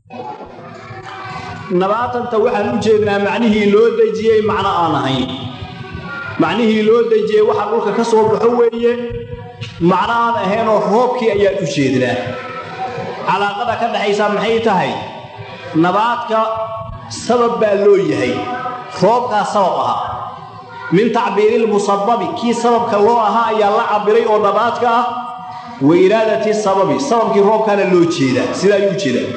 nabaatanta waxaan u jeednaa macnihii loo dejiyey macno aan ahayn macnihii loo dejiyey waxa dhulka ka soo baxo weeye macno aan ahaynoo roobkii ayaan u jeednaa calaaqada ka dhaxaysaa maxay tahay nabaadka sabab baa loo yahay roobkaa sabab ahaa min tacbiirilmusababi kii sababka loo ahaa ayaa la cabiray oo nabaadka ah wa iraadati sababi sababkii roobkaana loo jeedaa sidaa ayuu ujeedaa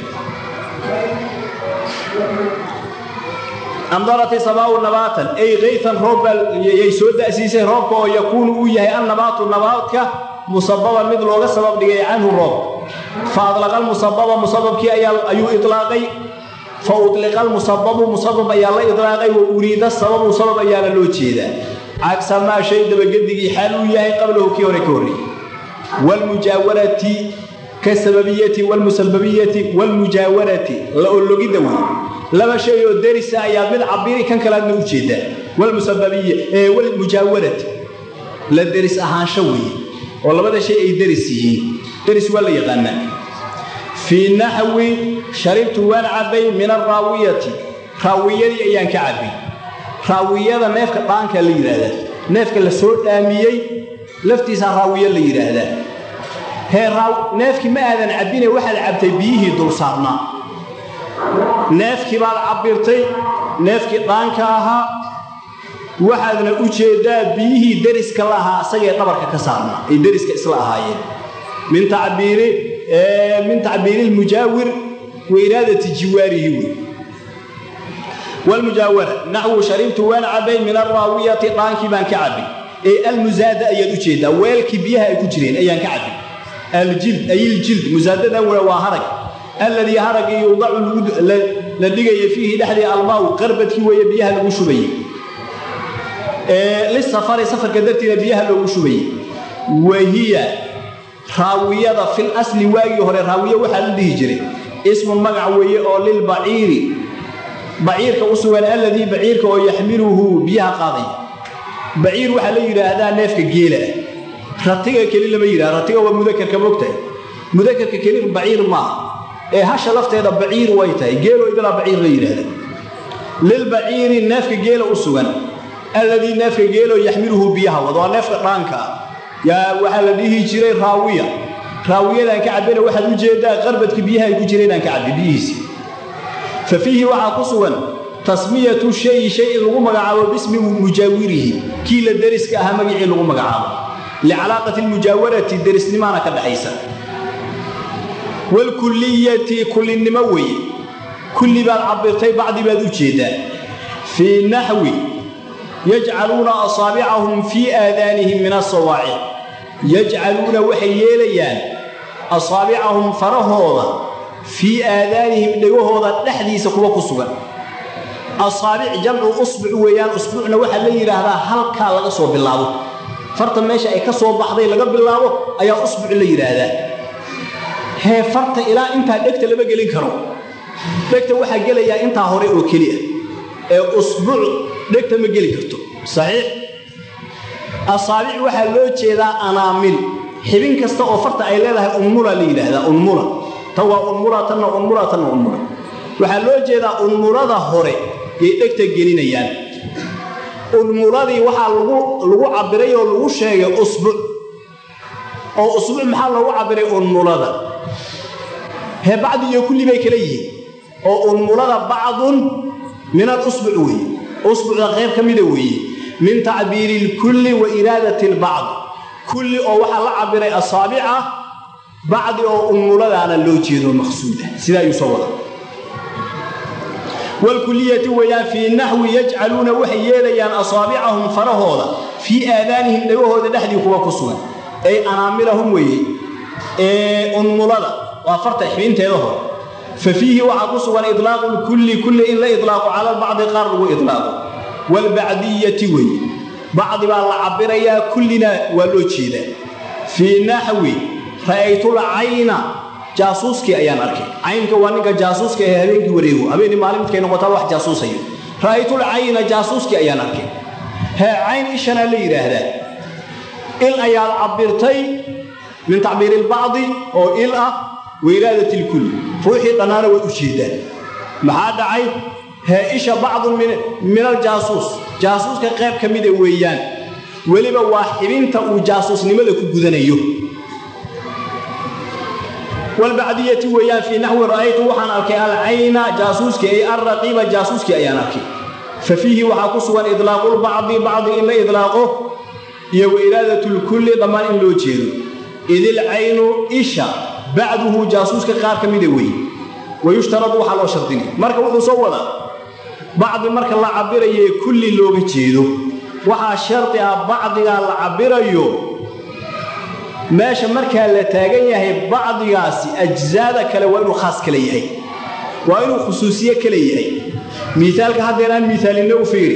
amdarati samaau nabaatan ay kaytan roob yay soo da'siisay roobka oo yakuunu uu yahay annabaatu nabaadka musababan mid looga sabab dhigay canhu roob fa adlaqa almusababa musababkii ayuu ilaaqay fa uliqa almusababu musabab ayaa la ilaaqay wa uriida sababu sabab ayaana loo jeedaa cagsa maa shay dabagedigii xaal uu yahay qablahu kii hore ka horreeyey wlmujaawarati ka sababiyati wlmusababiyati wlmujaawarati la ologidda wey laba shay oo derisa ayaa mid cabiri kan kalaadna u jeedaa wlmujaawarati la deris ahaansho weeye oo labada shay ay deris yihiin deris waa la yaqaanaa fii naxwi sharibtu waan cabbay min araawiyati raawiyadii ayaan ka cabbay raawiyada neefka dhaankaa la yidhaahdaa neefka la soo dhaamiyey laftiisaa raawiyo la yidhaahdaa hee neefkii ma aadan cabbine waxaad cabtay biyihii dul saarnaa neefkii baad cabbirtay neefkii dhaanka ahaa waxaadna u jeeddaa biyihii deriska la ahaa asagee dhabarka ka saarnaa ay deriska isla ahaayeen min tacbiiri min tacbiiri lmujaawir wa iraadati jiwaarihi wey wlmujaawara naxwu sharibtu waan cabbay min araawiyati dhaankii baan ka cabbay ee almusaada ayaad u jeeddaa weelkii biyaha ay ku jireen ayaan ka cabbay aljild ayiljild musaadadan we waa harag alladii haragii yuudacu la dhigaya fiihi dhexdii almaaw qarbadkii weeye biyaha lagu shubayey lisafari safarka dartiina biyaha loogu shubayey wahiya raawiyada fil asli waagii hore raawiye waxaa la dhihi jiray ismun magac weeye oo lilbaciiri baciirka u sugan alladii baciirka oo yaxmiluhu biyaha qaadaya baciir waxaa la yidhaahdaa neefka geela ah ratiga keli lama yidhaha ratiga waa mudakarka mogtahay mudakarka keli baciir maaha ee hasha lafteeda baciir way tahay geelo idilaa baciir la yidhaahda lilbaciiri neefka geela u sugan alladii neefka geelo yaxmiluhu biyaha wada waa neefka dhaanka ah yaa waxaa la dhihi jiray raawiya raawiyadaan ka cabbina waxaad u jeeddaa qarbadka biyaha ay ku jireenaan ka cabbi biyihiisi fa fiihi waxaa ku sugan tasmiyatu shayi shay in lagu magacaabo bismi mujaawirihi kii la deriska ahaa magicii lagu magacaabo licalaaqati lmujaawarati derisnimaana ka dhaxaysa wlkulliyati kullinimo weeye kulli baad cabbirtay bacdi baad u jeeddaa fii naxwi yajcaluuna asaabicahum fii aadaanihim min asawaaciq yajcaluuna waxay yeelayaan asaabicahum farahooda fii aadaanihim dhegahooda dhexdiisa kuwa ku sugan asaabic jamcu usbuc weeyaan usbuucna waxaa la yidhaahdaa halkaa laga soo bilaabo farta meesha ay ka soo baxday laga bilaabo ayaa usbuc la yidhaahdaa hee farta ilaa intaa dhegta lama gelin karo dhegta waxaa gelayaa intaa hore oo keliya ee usbuuc dhegta ma geli karto saxiix asaabic waxaa loo jeedaa anaamil xibin kasta oo farta ay leedahay unmula la yidhaahdaa unmula tan waa unmula tanna unmula tanna unmula waxaa loo jeedaa unmulada hore yay dhegta gelinayaan unmuladii waxaa lagu cabbiray oo lagu sheegay usbuc oo usbuuc maxaa loogu cabbiray unmulada hee bacdi iyo kulli bay kala yihiin oo unmulada bacdun min alusbuc weeye usbucda qayb ka mida weeye min tacbiiri ilkulli wa iraadati albacd kulli oo waxaa la cabbiray asaabica bacdi oo unmuladaana loo jeedo maqsuuda sidaa ayuu soo wada wlkuliyati weyaan fii naxwi yajcaluuna waxay yeelayaan asaabicahum farahooda fii aadaanihim dhegahooda dhexdii kuwa ku sugan ay anaamilahum weeye ee unmulada waa farta xibinteeda hore fa fiihi waxaa ku sugan ilaaqu lkulli kulli in la ilaaqo cala bacdi qaar lagu ilaaqo waalbacdiyati weeye bacdi baa la cabirayaa kullina waa loo jeedaa fii naxwi ra'aytul cayna jaasuuskii ayaan arkay caynka waa ninka jaasuuska ee habeenkii wareego habeenii maalin midkay noqotaa wax jaasuusayo ra'aytul cayna jaasuuskii ayaan arkay hee cayn ishanaa la yidhaahdaa il ayaad cabbirtay min tacbiiri ilbacdi oo il ah wa iraadat ilkulli ruuxii dhannaana waad u jeeddaan maxaa dhacay hee isha bacdun min aljaasuus jaasuuska qayb ka mida weeyaan weliba waa xibinta uu jaasuusnimada ku gudanayo walbacdiyati weeyaan fii naxwi ra'aytu waxaan arkay alcayna jaasuuskii ay alraqiiba jaasuuskii ayaan arkay fa fiihi waxaa ku sugan idlaaqulbacdi bacdi in la idlaaqo iyo wa iraadatulkulli dhammaan in loo jeedo idilcaynu isha bacduhu jaasuuska qaar ka mida weeye wayushtaradu waxaa loo shardinay marka wuxuu soo wadaa bacdi marka la cabirayo ee kulli looga jeedo waxaa shardi ah bacdigaa la cabirayo meesha markaa la taagan yahay bacdigaasi ajsaada kale waa inuu khaas kale yahay waa inuu khusuusiye kale yahay miaalka haddeeraan miaalinna u fiiri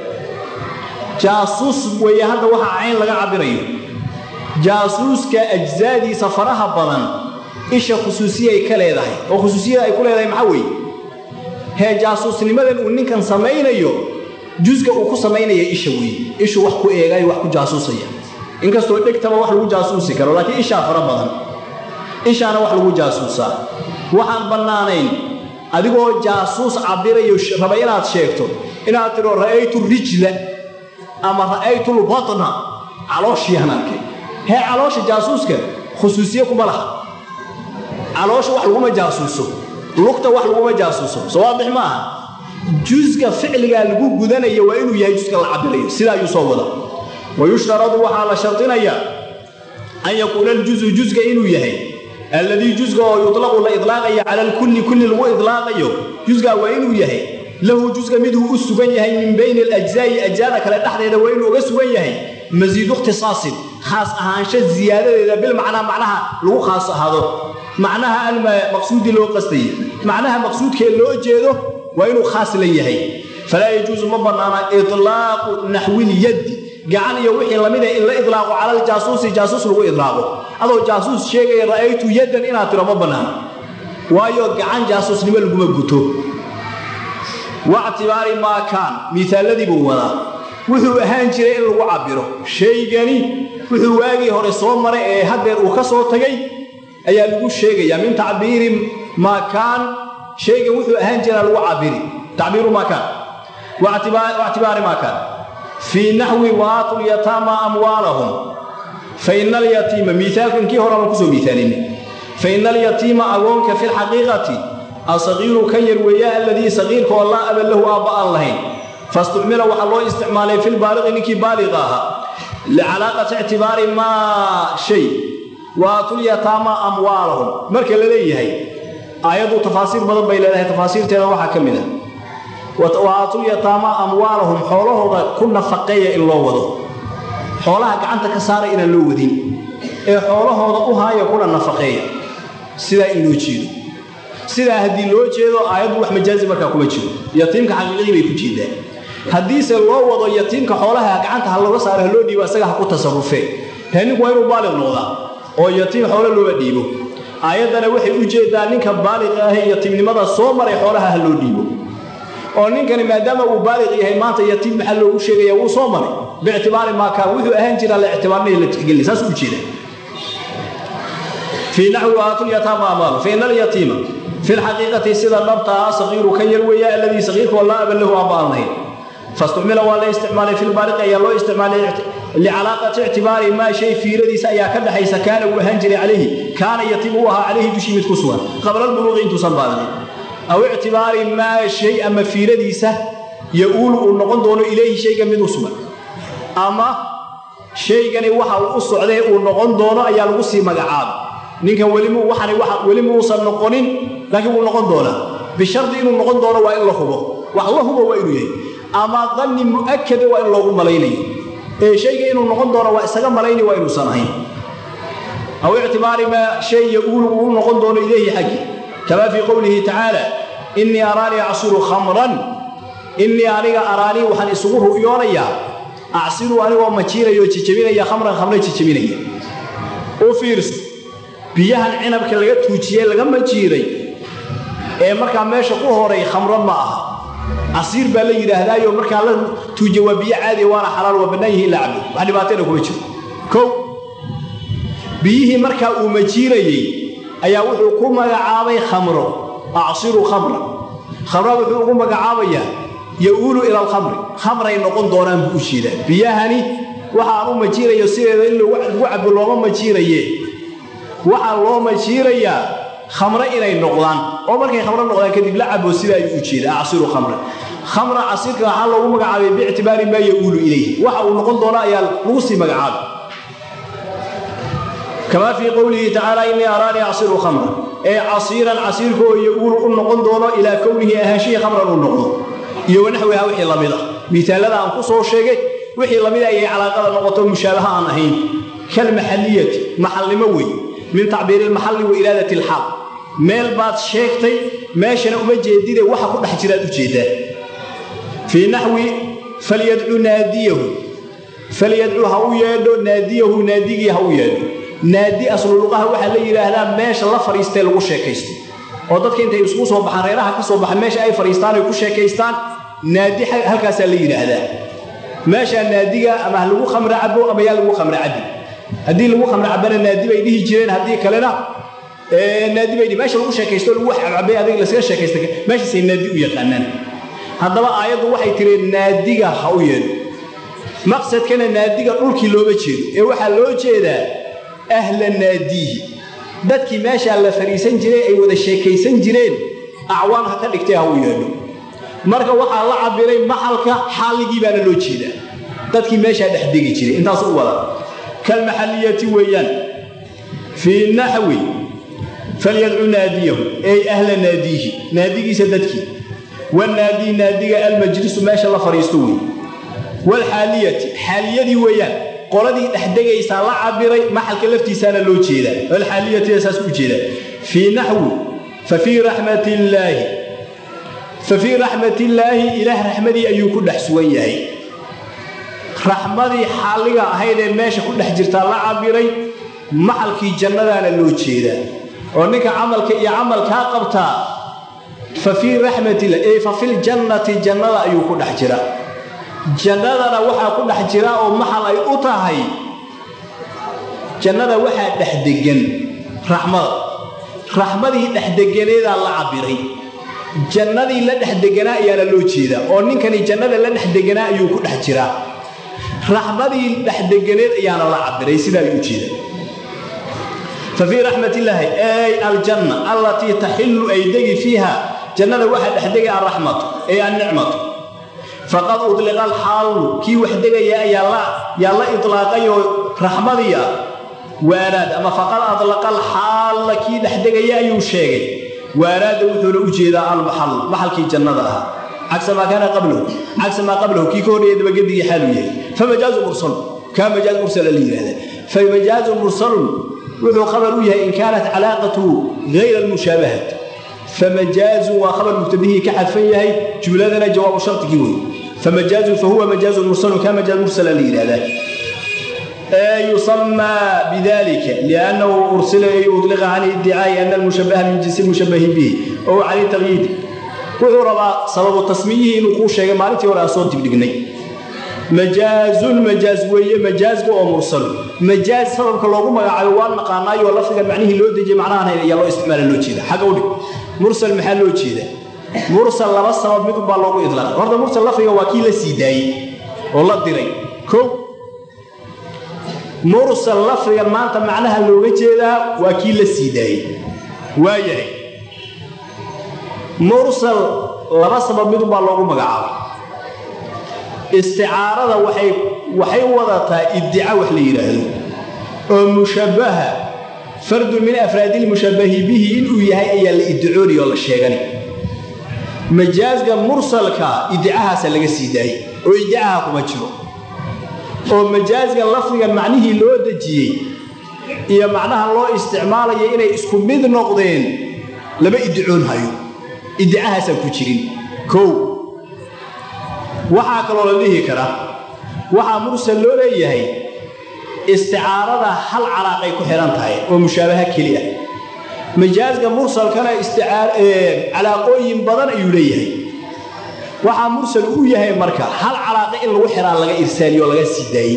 jaasuus weeye hadda waxaa cayn laga cabirayo jaasuuska ajsaadiisa faraha badan isha khusuusiye ay ka leedahay oo khusuusiyada ay ku leedahay maxaa weeye hee jaasuusnimadan uu ninkan samaynayo jusga uu ku samaynaya isha weeye ishu wax ku eegayo wax ku jaasuusaya inkastoo dhegtaba wax lagu jaasuusi karo laakiin ishaa fara badan ishaana wax lagu jaasuusaa waxaan bannaanayn adigoo jaasuus cabirayo raba inaad sheegto inaad tidho ra'aytu rijla ama ra'aytu lbatna calooshiiaan arkay hee caloosha jaasuuska khusuusiye kuma laha caloosha wax laguma jaasuuso lugta wax laguma jaasuuso soo waadix maaha jusga ficligaa lagu gudanaya waa inuu yahay jusga la cabirayo sidaa ayuu soo wada wayushtaradu waxaa la shardinayaa an yakuuna aljuzu jusga inuu yahay alladii jusga oo yutlaqu la idlaaqaya cala alkulli kulli lagu idlaaqayo jusgaa waa inuu yahay lahu jusga miduu u sugan yahay min bayni alajzaa'i ajzaada kale dhexdeeda waa inuu uga sugan yahay masiidu ikhtisaasin khaas ahaansho ziyaadadeeda bilmacnaa macnaha lagu khaas ahaado macnaha almaqsuudi loo qastayay macnaha maqsuudkee loo jeedo waa inuu khaas la yahay falaa yajuusu ma bannaana itlaaqu naxwilyaddi gacan iyo wixii lamida in la idlaaqo cala aljaasuusi jaasuus lagu idlaaqo adoo jaasuus sheegaya ra'aytu yaddan inaad tiro ma bannaana waayo gacan jaasuusnimo laguma guto wactibaari maa kaan miisaaladii buu wadaa wuxuu ahaan jiray in lagu cabbiro shaygani wuxuu waagii hore soo maray ee haddeer uu ka soo tagay ayaa lagu sheegayaa min tacbiiri maa kaan shaygan wuxuu ahaan jiraa lagu cabiri tacbiiru maa kaan wactibaari maa kaan fii naxwi waatu lyataama amwaalahum faina alyatiima miaalkankii hore aan kusoo miaalinay faina alyatiima agoonka fi lxaqiiqati asaqiiru kan yar weeya alladii saqiirka oo laa aba lahu aabba aan lahayn fastucmila waxaa loo isticmaalay filbaaliqi ninkii baaliqa ahaa licalaaqati ictibaari maa shay waatulyataama amwaalahum marka la leeyahay aayaddu tafaasiir badan bay leedahay tafaasiirteeda waxaa ka mid a waatulyataama amwaalahum xoolahooda ku nafaqeeya in loo wado xoolaha gacanta ka saara inaan loo wadin ee xoolahooda u haaya kuna nafaqeeya sidaa in loo jeedo sidaa haddii loo jeedo aayaddu wax majaazi markaa kuma jiro yatiimka xaqiiqii bay ku jeedaan haddiise loo wado yatiimka xoolaha gacanta ha looga saaro ha loo dhiibo isaga ha ku tasarufee hee ninku waa inuu baaliq noqdaa oo yatiim xoolo looga dhiibo aayaddana waxay u jeedaa ninka baaliqa ahee yatiimnimada soo maray xoolaha ha loo dhiibo oo ninkani maadaama uu baaliq yahay maanta yatiim maxaa loogu sheegaya wuu soo maray biictibaari maakaan wuxuu ahaan jiraa la ictibaarnaya la tixgelina saas u jeeda fii naxwi waatulyataama amaalu faina alyatiima fi lxaqiiqati sida dhabtaa saqiiru kan yar weeya alladii saqiirkoo laa aba lahu aaba aan lahayn fastucmila waa la isticmaalay filbaaliqi ayaa loo isticmaalay licalaaqati ictibaari maa shay fiiradiisa ayaa ka dhaxaysa kaana uu ahaan jiray calayhi kaana yatiim uu ahaa calayhi dushii mid ku sugan qabla albuluuqi intuusan baaliqin aw ictibaari maa shay ama fiiradiisa ya-uulu uu noqon doono ilayhi shayga mid u sugan ama shaygani waxa uu u socday uu noqon doono ayaa lagu sii magacaaba ninkan weli muusan noqonin laakiin wuu noqon doonaa bishardi inuu noqon doono waa in la hubo wax la hubo waa inuu yahay ama danni mu'akada waa in loogu malaynayo ee shayga inuu noqon doono waa isaga malaynay waa inuusan ahayn aw ictibaari maa shay ya-uulu uu noqon doono ilayhi xaggi kamaa fii qowlihi tacaala innii araanii acsiru khamran innii aniga araanii waxaan isugu ru'yoonayaa acsiru anigoo majiinaya oo jijabinaya khamran khamre jijabinaya u fiirso biyahan cinabka laga tuujiyey laga majiiray ee markaa meesha ku horay khamro ma aha casiir baa la yidhaahdaayo markaa la tuujiye waa biyo caadiya waana xalaal waa bannaan yihi in la cabo wax dhibaatayna kuma jiro kow biyihii markaa uu majiirayey ayaa wuxuu ku magacaabay khamro acsiru khamra khamra wuxuu ugu magacaabayaa ya-uulu ila alkhamri khamray noqon doonaan buu u jeedaa biyahani waxaan u majiirayo sideeda in lagu cabo looma majiiraye waxaa loo majiirayaa khamre inay noqdaan oo markay khamro noqdaan kadib la cabo sida ayuu u jeeda acsiru khamra khamra casiirka waxaa loogu magacaabay biictibaari maa ya-uulu ilayh waxa uu noqon doona ayaa lagu sii magacaabay kamaa fii qowlihi tacaala innii araanii acsiru khamra ee casiiran casiirka oo ya-uulu u noqon doono ilaa kownihi ahaanshihii khamran uu noqdo iyo wanaxwiha wixii lamid ah miitaalada aan ku soo sheegay wixii lamid ayay calaaqada noqoto mushaabaha aan ahayn kalmaxalliyati maxalnimo wey min tacbiiri ilmaxalli wa iraadati alxaal meel baad sheegtay meeshana uma jeedide waxa ku dhex jiraad u jeeddaa fii naxwi falyadcu naadiyahu falyadcu ha u yeedho naadiyahu naadigii ha u yeedho naadi asluluqaha waxaa la yidhaahdaa meesha la fadhiistee lagu sheekaysto oo dadka intay isugu soo baxaan reeraha ka soo baxa meesha ay fadhiistaan ay ku sheekaystaan naadi halkaasaa la yidhaahdaa meeshaa naadiga ama ha lagu khamre cabo ama yaa lagu khamre cabi haddii lagu khamre cabana naadi bay dhihi jireen haddii kalena naadi bay meesha lagu sheekaysto lagu cabcabay adiga laskaga sheekaysta meeshaasay naadi u yaqaanaan haddaba aayaddu waxay tiri naadiga ha u yeedho maqsadkana naadiga dhulkii looma jeedo ee waxaa loo jeedaa ahla naadiihi dadkii meeshaa la fadhiisan jiray ay wada sheekaysan jireen acwaan ha ka dhigtay ha u yeedho marka waxaa la cabiray maxalka xaalligii baana loo jeedaa dadkii meeshaa dhex degi jiray intaas u wada kalmaxalliyati weeyaan fii naxwi falyadcu naadiyahu ey ahla naadiihi naadigiisa dadkii wanaadii naadiga almajlisu meesha la fadhiisto wey waalxaaliyati xaaliyadii weeyaan qoladii dhexdegaysaa la cabiray maxalka laftiisaana loo jeedaa alxaaliyati saas u jeedaa fii naxwi fa fii raxmat illaahi fa fii raxmat illaahi ilaah raxmadii ayuu ku dhex sugan yahay raxmadii xaalliga ahayd ee meesha ku dhex jirtaa la cabiray maxalkii jannadaana loo jeedaa oo ninka camalka iyo camalkaa qabtaa fa fii raxmatillah ey fa filjannati jannada ayuu ku dhex jira jannadana waxaa ku dhex jira oo maxal ay u tahay jannada waxaa dhex degan raxmada raxmadii dhexdeganeedaa la cabiray jannadii la dhex deganaa ayaana loo jeedaa oo ninkani jannada la dhex deganaa ayuu ku dhex jiraa raxmadii dhexdeganeed ayaana la cabiray sidaa ayuu ujeeda fa fii raxmat illaahi ey aljanna allatii taxillu ay degi fiiha jannada waxaa dhexdegay alraxmatu ey annicmatu faqad udliqa alxaallu kii wax degaya ayaa la idlaaqayoo raxmadiya waaraad ama faqad adlaqa alxaalla kii dhexdegaya ayuu sheegay waaraadda wuxuuna u jeedaa almaxal maxalkii jannada ahaa cagsa maa kaana qablahu cagsa maa qablahu kii ka horreeya dabagedigii xaaluu yahay famajaazu mursal kaa majaaz mursala la yidhahda famajaazu mursalun wuxuu khabar u yahay in kaanat calaaqatuhu gayra almushaabahat famajaazun waa khabar mubtadihii ka xadfan yahay jumladana jawaabu shardigii wey famajaazun fahuwa majaazun mursalun kaa majaaz mursala la yidhahdaa يسمى بذلك لأنه أرسل يطلق عن ادعاء أن المشبه من جنس المشبه به أو عن التغيير wuxuu rabaa sababu tasmiyihii inuu kuu sheegay maalintii hore aan soo dibdhignay majaazun majaaz weeye majaazka oo mursal majaaz sababka loogu magacaabay waa naqaanaayoo lafdigan macnihii loo dejiyey macnahan ayaa loo isticmaala loo jeeda xagga udhig mursal maxaa loo jeeda mursal laba sabab mid unbaa loogu idlaaqay horta mursal lafdiga waa kii la sii daayey oo la diray kow mursal lafdigan maanta macnaha looga jeedaa waa kii la sii daayey waayahay mursal laba sabab mid unbaa loogu magacaabay isticaarada waxay waxay wadataa ibdica wax la yidhaahdo oo mushabbaha fardun min afraadi lmushabbahi bihi inuu yahay ayaa la iddicoonaya oo la sheegani majaazga mursalka iddicahaasa laga sii daayey oo iddicaha kuma jiro oo majaazga lafdigan macnihii loo dejiyey iyo macnaha loo isticmaalayo inay isku mid noqdeen lama iddicoon hayo iddicahaasaan ku jirin kow waxaa kaloo la dhihi karaa waxaa mursal loo leeyahay isticaarada hal calaaqay ku xidhan tahay oo mushaabaha keli ah majaazga mursalkana calaaqooyin badan ayuu leeyahay waxaa mursal u yahay marka hal calaaqa in lagu xiraa laga irsaaliyo oo laga sii daayey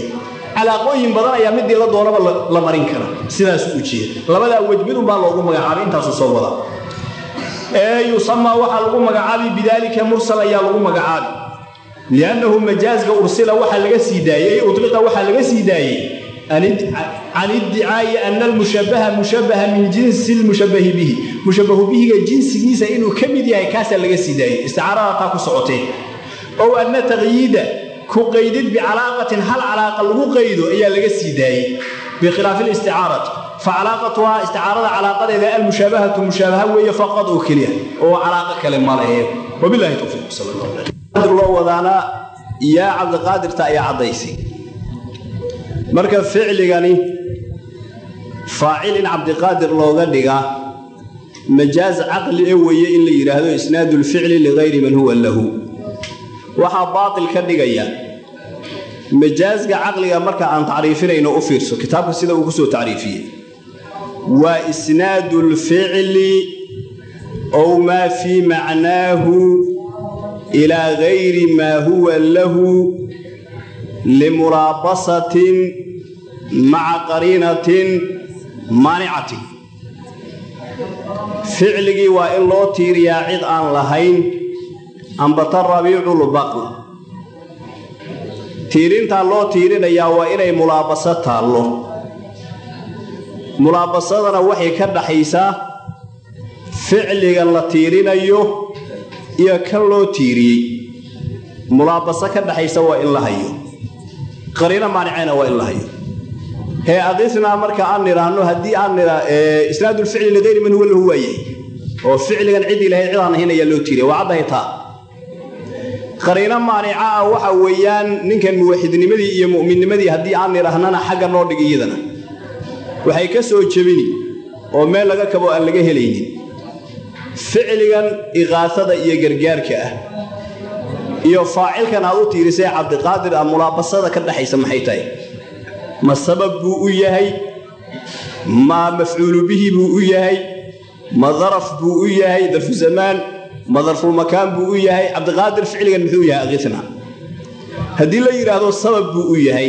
calaaqooyin badan ayaa midii la doonaba la marin kara sidaas u jeeda labadaa wej midunbaa loogu magacaabay intaasu soo wada ee yusamaa waxaa lagu magacaabay bidaalika mursal ayaa lagu magacaabi liannahu majaazka ursila waxaa laga sii daayey ay uliqa waxaa laga sii daayey can iddicaa'i ana almushabaha mushabaha min jinsi lmushabahi bihi mushabahu bihiga jinsigiisa inuu ka mid yahay kaasaa laga sii daayey isticaarada taa ku socotee ow anna taqyiida ku qaydid bicalaaqatin hal calaaqa lagu qaydo ayaa laga sii daayey bikhilaafi listicaarati fa calaaqatuhaa isticaarada calaaqadeeda almushaabahatu mushaabaha weeye faqad oo keliya oo calaaqo kale malehe wabilahi towfiiq sal loo wadaana yaa cabdiqaadirta ayaa caddaysay marka ficligani faacil in cabdiqaadir looga dhiga majaaz caqli e weeye in la yidhaahdo isnaadu lficli ligayri man huwa lahu waxaa baatil ka dhigaya majaazga caqliga marka aan tacriifinayno u fiirso kitaabka sida uu ku soo tacriifiyey waa isnaadu lficli ow maa fii macnaahu ilaa gayri maa huwa lahu limuraabasatin maca qariinatin maanicatin ficligii waa in loo tiiriyaa cid aan lahayn ambata rabiiculbaql tiirintaa loo tiirinayaa waa inay mulaabaso taallo mulaabasadana waxay ka dhaxaysaa ficligan la tiirinayo iyo kan loo tiiriyey mulaabaso ka dhaxaysa waa in la hayo qariino maanicayna waa in la hayo hee adisnaa marka aan nidhaahno haddii aan nidha isnaadulficli ligayri man huwa lahu waa yahay oo ficligan ciddii lahayd cid aan ahayn ayaa loo tiiriya waa caddahay taa qariino maanica ah waxa weeyaan ninkan muwaxidnimadii iyo mu'minnimadii haddii aan nidhaahnana xagga noo dhig iyadana waxay ka soo jebini oo meel laga kabo aan laga helaynin ficligan iqaasada iyo gargaarka ah iyo faacilkan aad u tiirisay cabdiqaadir ah mulaabasada ka dhaxaysa maxay tahay ma sabab buu u yahay ma mafcuulu bihi buu u yahay ma daraf buu u yahay darfu zamaan ma darfulmakaan buu u yahay cabdiqaadir ficligan muxuu yahay akisna haddii la yidhaahdo sabab buu u yahay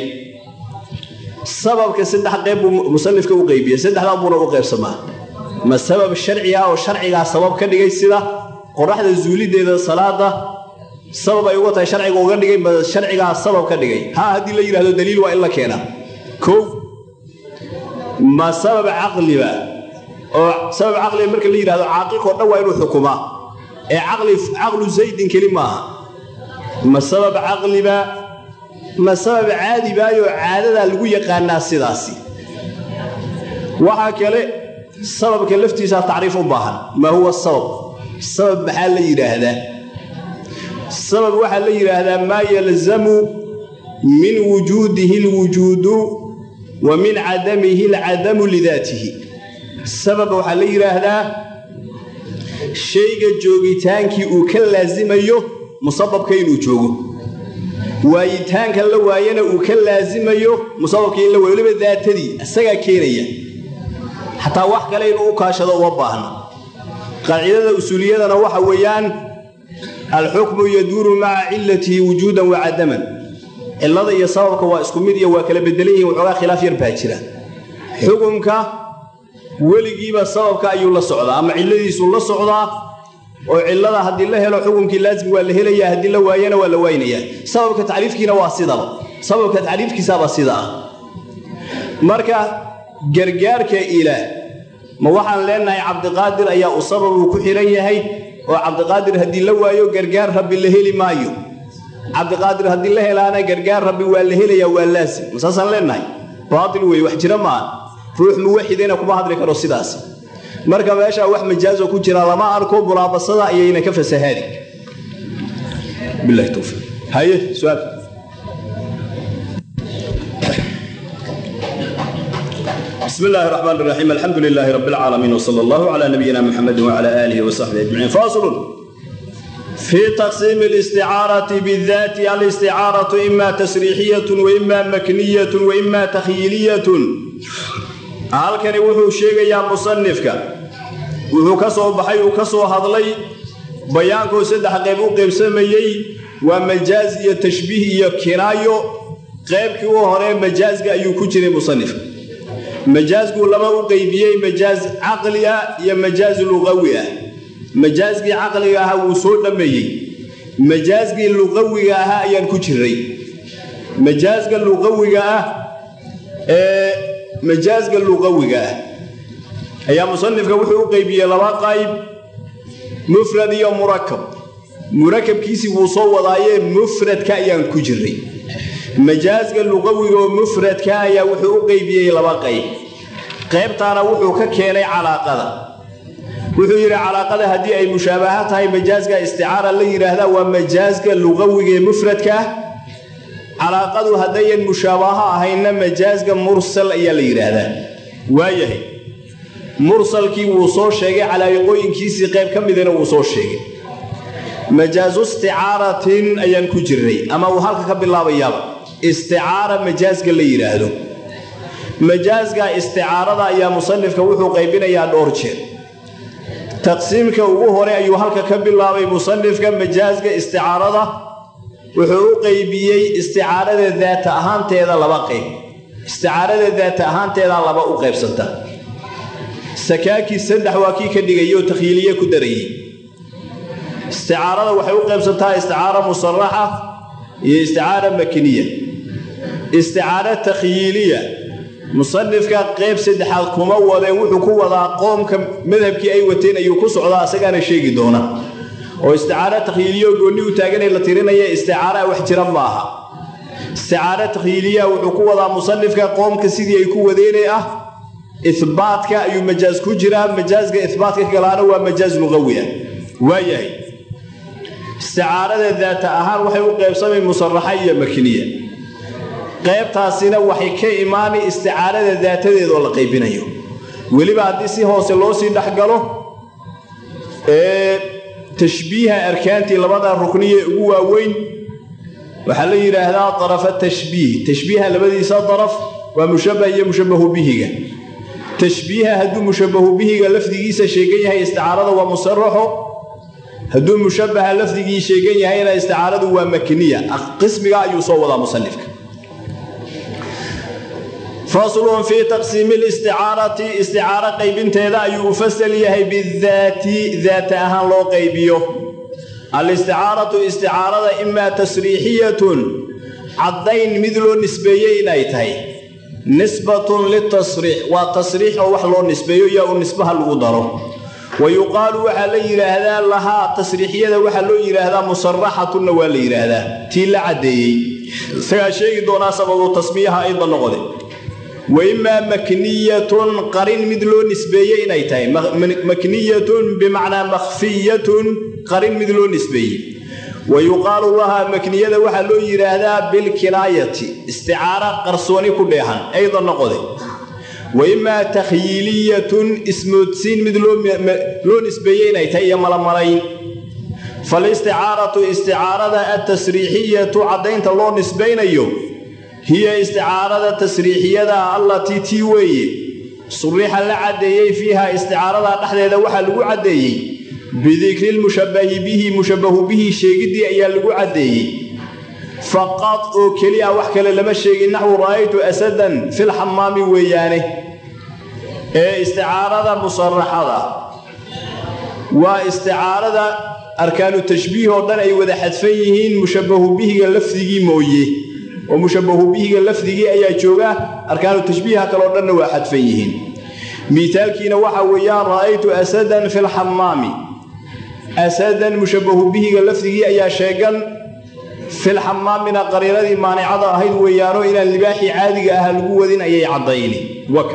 sababka saddex qayb buu musanifka u qaybiya saddexdan buuna u qaybsamaa ma sabab sharci ah oo sharcigaa sabab ka dhigay sida qoraxda zuulideeda salaada sabab ay uga tahay sharciga uga dhigay ma sharcigaa sabab ka dhigay ha haddii la yidhahdo daliil waa in la keenaa kow ma sabab caqliba oo sabab caqliga marka la yidhahdo caaqilkao dhan waa inuu xukumaa ee caqlu zaydin keli maaha ma sabab caqliba ma sabab caadibaayoo caadadaa lagu yaqaanaa sidaasi waxaa kale sababka laftiisaa tacriif u baahan maa huwa sabab sabab maxaa la yidhaahdaa sabab waxaa la yidhaahdaa maa yalzamu min wujuudihi alwujuudu wa min cadamihi alcadamu lidaatihi sabab waxaa la yidhaahdaa shayga joogitaankii uu ka laasimayo musababka inuu joogo waayitaanka la waayana uu ka laasimayo musababka in la waayo weliba daatadii isagaa keenaya xataa wax kale inuu u kaashado uma baahna qaacidada usuuliyadana waxa weeyaan alxukmu yaduuru maca cilatihi wujuudan wa cadaman cillada iyo sababka waa isku mid iyo waa kala bedelan yihiin waxoogaa khilaaf yar baa jira xukumka weligiiba sababka ayuu la socdaa ama cilladiisuu la socdaa oo cillada haddii la helo xukumkii laasim waa la helayaa haddii la waayana waa la waynayaa sababka tacriifkiina waa sidaba sababka tacriifkiisaaba sida ah marka gargaarka ilaah ma waxaan leenahay cabdiqaadir ayaa u sababuu ku xihan yahay oo cabdiqaadir haddii la waayo gargaar rabbi la heli maayo cabdiqaadir haddii la helaana gargaar rabbi waa la helayaa waa laasim masaasaan leenahay baatil weeye wax jira maaha ruux muwaxidayna kuma hadli karo sidaas marka meeshaa wax majaazo ku jira lama arko mulaabasada ayayna ka fasahaadi bilahi towfiiq haye su-aal بسم الله الرحمن الرحيم الحمد لله رب العالمين وصلى الله على نبينا محمد وعلى آله وصحبه أجمعين فاصل في تقسيم الاستعارة بالذات الاستعارة إما تسريحية وإما مكنية وإما تخيلية halkani wuxuu sheegayaa musanifka wuxuu ka soo baxay uu ka soo hadlay bayaankoo saddex qayb u qaybsamayey waa majaaz iyo tashbiih iyo kinaayo qaybkii u hore majaasga ayuu ku jiray musanifka majaasguu laba u qeybiyey majaas caqli ah iyo majaas luqawi ah majaasgii caqliga ahaa wuu soo dhammeeyey majaasgii luqawiga ahaa ayaan ku jiray majaasga luqawiga ah ee majaasga luqawiga ah ayaa musanifka wuxuu u qeybiyey laba qayb mufrad iyo murakab murakabkiisii wuu soo wadaayee mufradka ayaan ku jiray majaasga luqawiga oo mufradka ayaa wuxuu u qeybiyey laba qayb qaybtaana wuxuu ka keenay calaaqada wuxuu yidhi calaaqada haddii ay mushaabaha tahay majaasga isticaara la yidhaahdaa waa majaasga luqawiga ee mufradka ah calaaqadu haddayan mushaabaha ahaynna majaasga mursal ayaa la yidhaahdaa waayahay mursalkii wuu soo sheegay calaa'iqooyinkiisii qayb ka midana wuu soo sheegay majaasu isticaaratin ayaan ku jirnay ama uu halka ka bilaabayaaba isticaara majaasga la yidhaahdo majaasga isticaarada ayaa musanifka wuxuu qaybinayaa dhowr jeer taqsiimka ugu hore ayuu halka ka bilaabay musanifka majaasga isticaarada wuxuu u qeybiyey isticaarada daata ahaanteeda laba qayb isticaarada daata ahaanteedaa laba u qaybsanta sakaakii saddex waa kii ka dhigayoo takhiiliye ku darayey isticaarada waxay u qaybsantaa isticaara musaraxa iyo isticaara makiniya isticaara takhyiiliya musanifka qayb saddexaad kuma wadeen wuxuu ku wadaa qoomka madhabkii ay wateen ayuu ku socdaa isagaana sheegi doona oo isticaara takhyiiliya oo goonni u taaganay la tirinaya isticaara wax jira maaha isticaara takhyiiliya wuxuu ku wadaa musanifka qoomka sidii ay ku wadeenay ah ihbaatka ayuu majaas ku jiraa majaasga ihbaatka galaana waa majaas luqawi ah waayahay isticaarada daata ahaan waxay u qaybsamay musaraxa iyo makiniya qaybtaasina waxay ka imaanay isticaarada daatadeeda oo la qaybinayo weliba haddii si hoose loo sii dhexgalo ee tashbiiha arkaantii labada rukniye ugu waaweyn waxaa la yidhaahdaa darafa tashbiih tashbiiha labadiisa daraf waa mushabbah iyo mushabbahu bihiga tashbiiha hadduu mushabbahu bihiga lafdigiisa sheegan yahay isticaarada waa musaraxo hadduu mushabbaha lafdigii sheegan yahayna isticaaradu waa makniya qismiga ayuu soo wadaa musanifka faslun fii taqsiimi listicaarati isticaaro qaybinteeda ayuu u fasal yahay bidaati daata ahaan loo qaybiyo alisticaaratu isticaarada imaa tasriixiyatun caddayn mid loo nisbeeyey inay tahay nisbatun litasriix waa tasriix oo wax loo nisbeeyo yaa u nisbaha lagu daro wa yuqaalu waxaa la yidhaahdaa lahaa tasriixiyada waxaa loo yidhaahdaa musaraxatunna waa la yidhaahdaa tii la caddeeyey isagaa sheegi doonaa sababu tasmiyaha ayda noqode wa imaa makniyatun qarin mid loo nisbeeyey inay tahay makniyatun bimacnaa makhfiyatun qarin mid loo nisbeeyey wa yuqaalu lahaa makniyada waxaa loo yidhaahdaa bilkinaayati isticaara qarsooni ku dheehan ayda noqode wa imaa takhyiiliyatun ismoodsiin mid loo nisbeeyey inay tahay iyo malamalayn falisticaaratu isticaarada altasriixiyatu caddaynta loo nisbaynayo hiya isticaarada tasriixiyada allatii tii weeye surixa la caddeeyey fiiha isticaarada dhexdeeda waxaa lagu caddeeyey bidikri lmushabbahi bihi mushabbahu bihi sheegiddii ayaa lagu caddeeyey faqad oo keli ah wax kale lama sheegin naxwu ra'aytu asadan filxamaami weeyaane ee isticaarada musaraxada waa isticaarada arkaanu tashbiih oo dhan ay wada xadfan yihiin mushabbahu bihiga lafdigii mooye oo mushabbahu bihiga lafdigii ayaa jooga arkaanu tashbiiha kaleo dhanna waa xadfan yihiin miitaalkiina waxa weeyaan ra'aytu asadan filxamaami asadan mushabbahu bihiga lafdigii ayaa sheegan filxamaamina qariiradii maanicada ahayd weeyaano inaan libaaxii caadiga aha lagu wadin ayay caddayni waka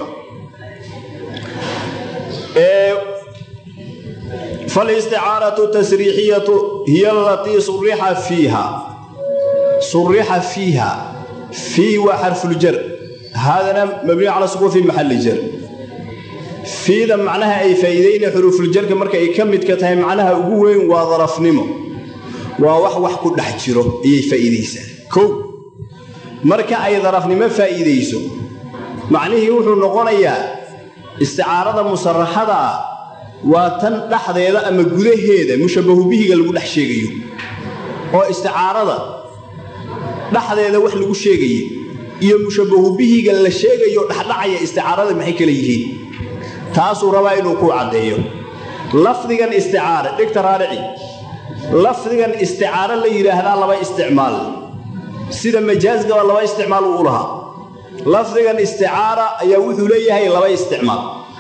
falisticaaratu tasriixiyatu hiya alatii surixa fiiha surixa fiiha fii waa xarfuljar haadana mabniyu cala sukuun fi maxalli jar fiida macnaha ay faa'iidayna xuruufuljarka marka ay ka midka tahay macnaha ugu weyn waa darafnimo waa wax wax ku dhex jiro ayay faa'iidaysaa kow marka ay darafnimo faa'iidayso macnihii wuxuu noqonayaa isticaarada musaraxada ah waa tan dhexdeeda ama gudaheeda mushabbahu bihiga lagu dhex sheegayo oo isticaarada dhexdeeda wax lagu sheegaya iyo mushabbahu bihiga la sheegayo dhexdhacaya isticaarada maxay kala yihiin taasuu rabaa inuu kuu caddeeyo lafdigan isticaara dhigta raarici lafdigan isticaaro la yidhaahdaa laba isticmaal sida majaasgaba laba isticmaal uu u lahaa lafdigan isticaara ayaa wuxuu leeyahay laba isticmaal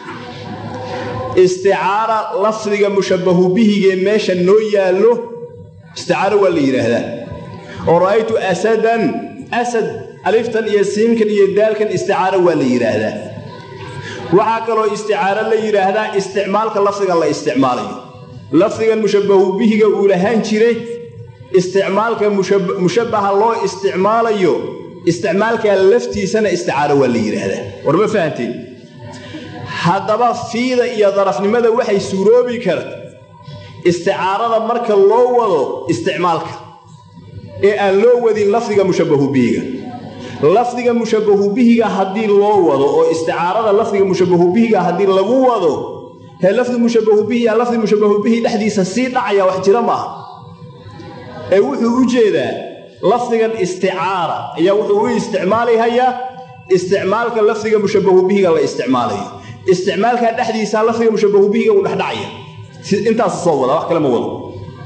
isticaara lafdiga mushabbahu bihigee meesha noo yaallo isticaaro waa la yidhaahdaa oo ra'aytu asadan asad aliftan iyo siinkan iyo daalkan isticaaro waa la yidhaahdaa waxaa kaloo isticaaro la yidhaahdaa isticmaalka lafdigan la isticmaalayo lafdigan mushabbahu bihiga uu lahaan jiray isticmaalka mushabbaha loo isticmaalayo isticmaalkaa laftiisana isticaaro waa la yidhaahdaa war ma fahanteen haddaba fiida iyo darafnimada waxay suuroobi karta isticaarada marka loo wado isticmaalka ee aan loo wadin lafdiga mushabbahu bihiga lafdiga mushabbahu bihiga haddii loo wado oo isticaarada lafdiga mushabbahu bihiga haddii lagu wado hee lafdi mushabbahu bihi yaa lafdi mushabbahu bihi dhexdiisa sii dhacaya wax jira maaha ee wuxuu u jeedaa lafdigan isticaara ayaa wuxuu u isticmaalihayaa isticmaalka lafdiga mushabbahu bihiga la isticmaalayo isticmaalkaa dhexdiisa lafdiga mushabbahu bihiga uu dhexdhacaya intaas soo wada wax kale ma wado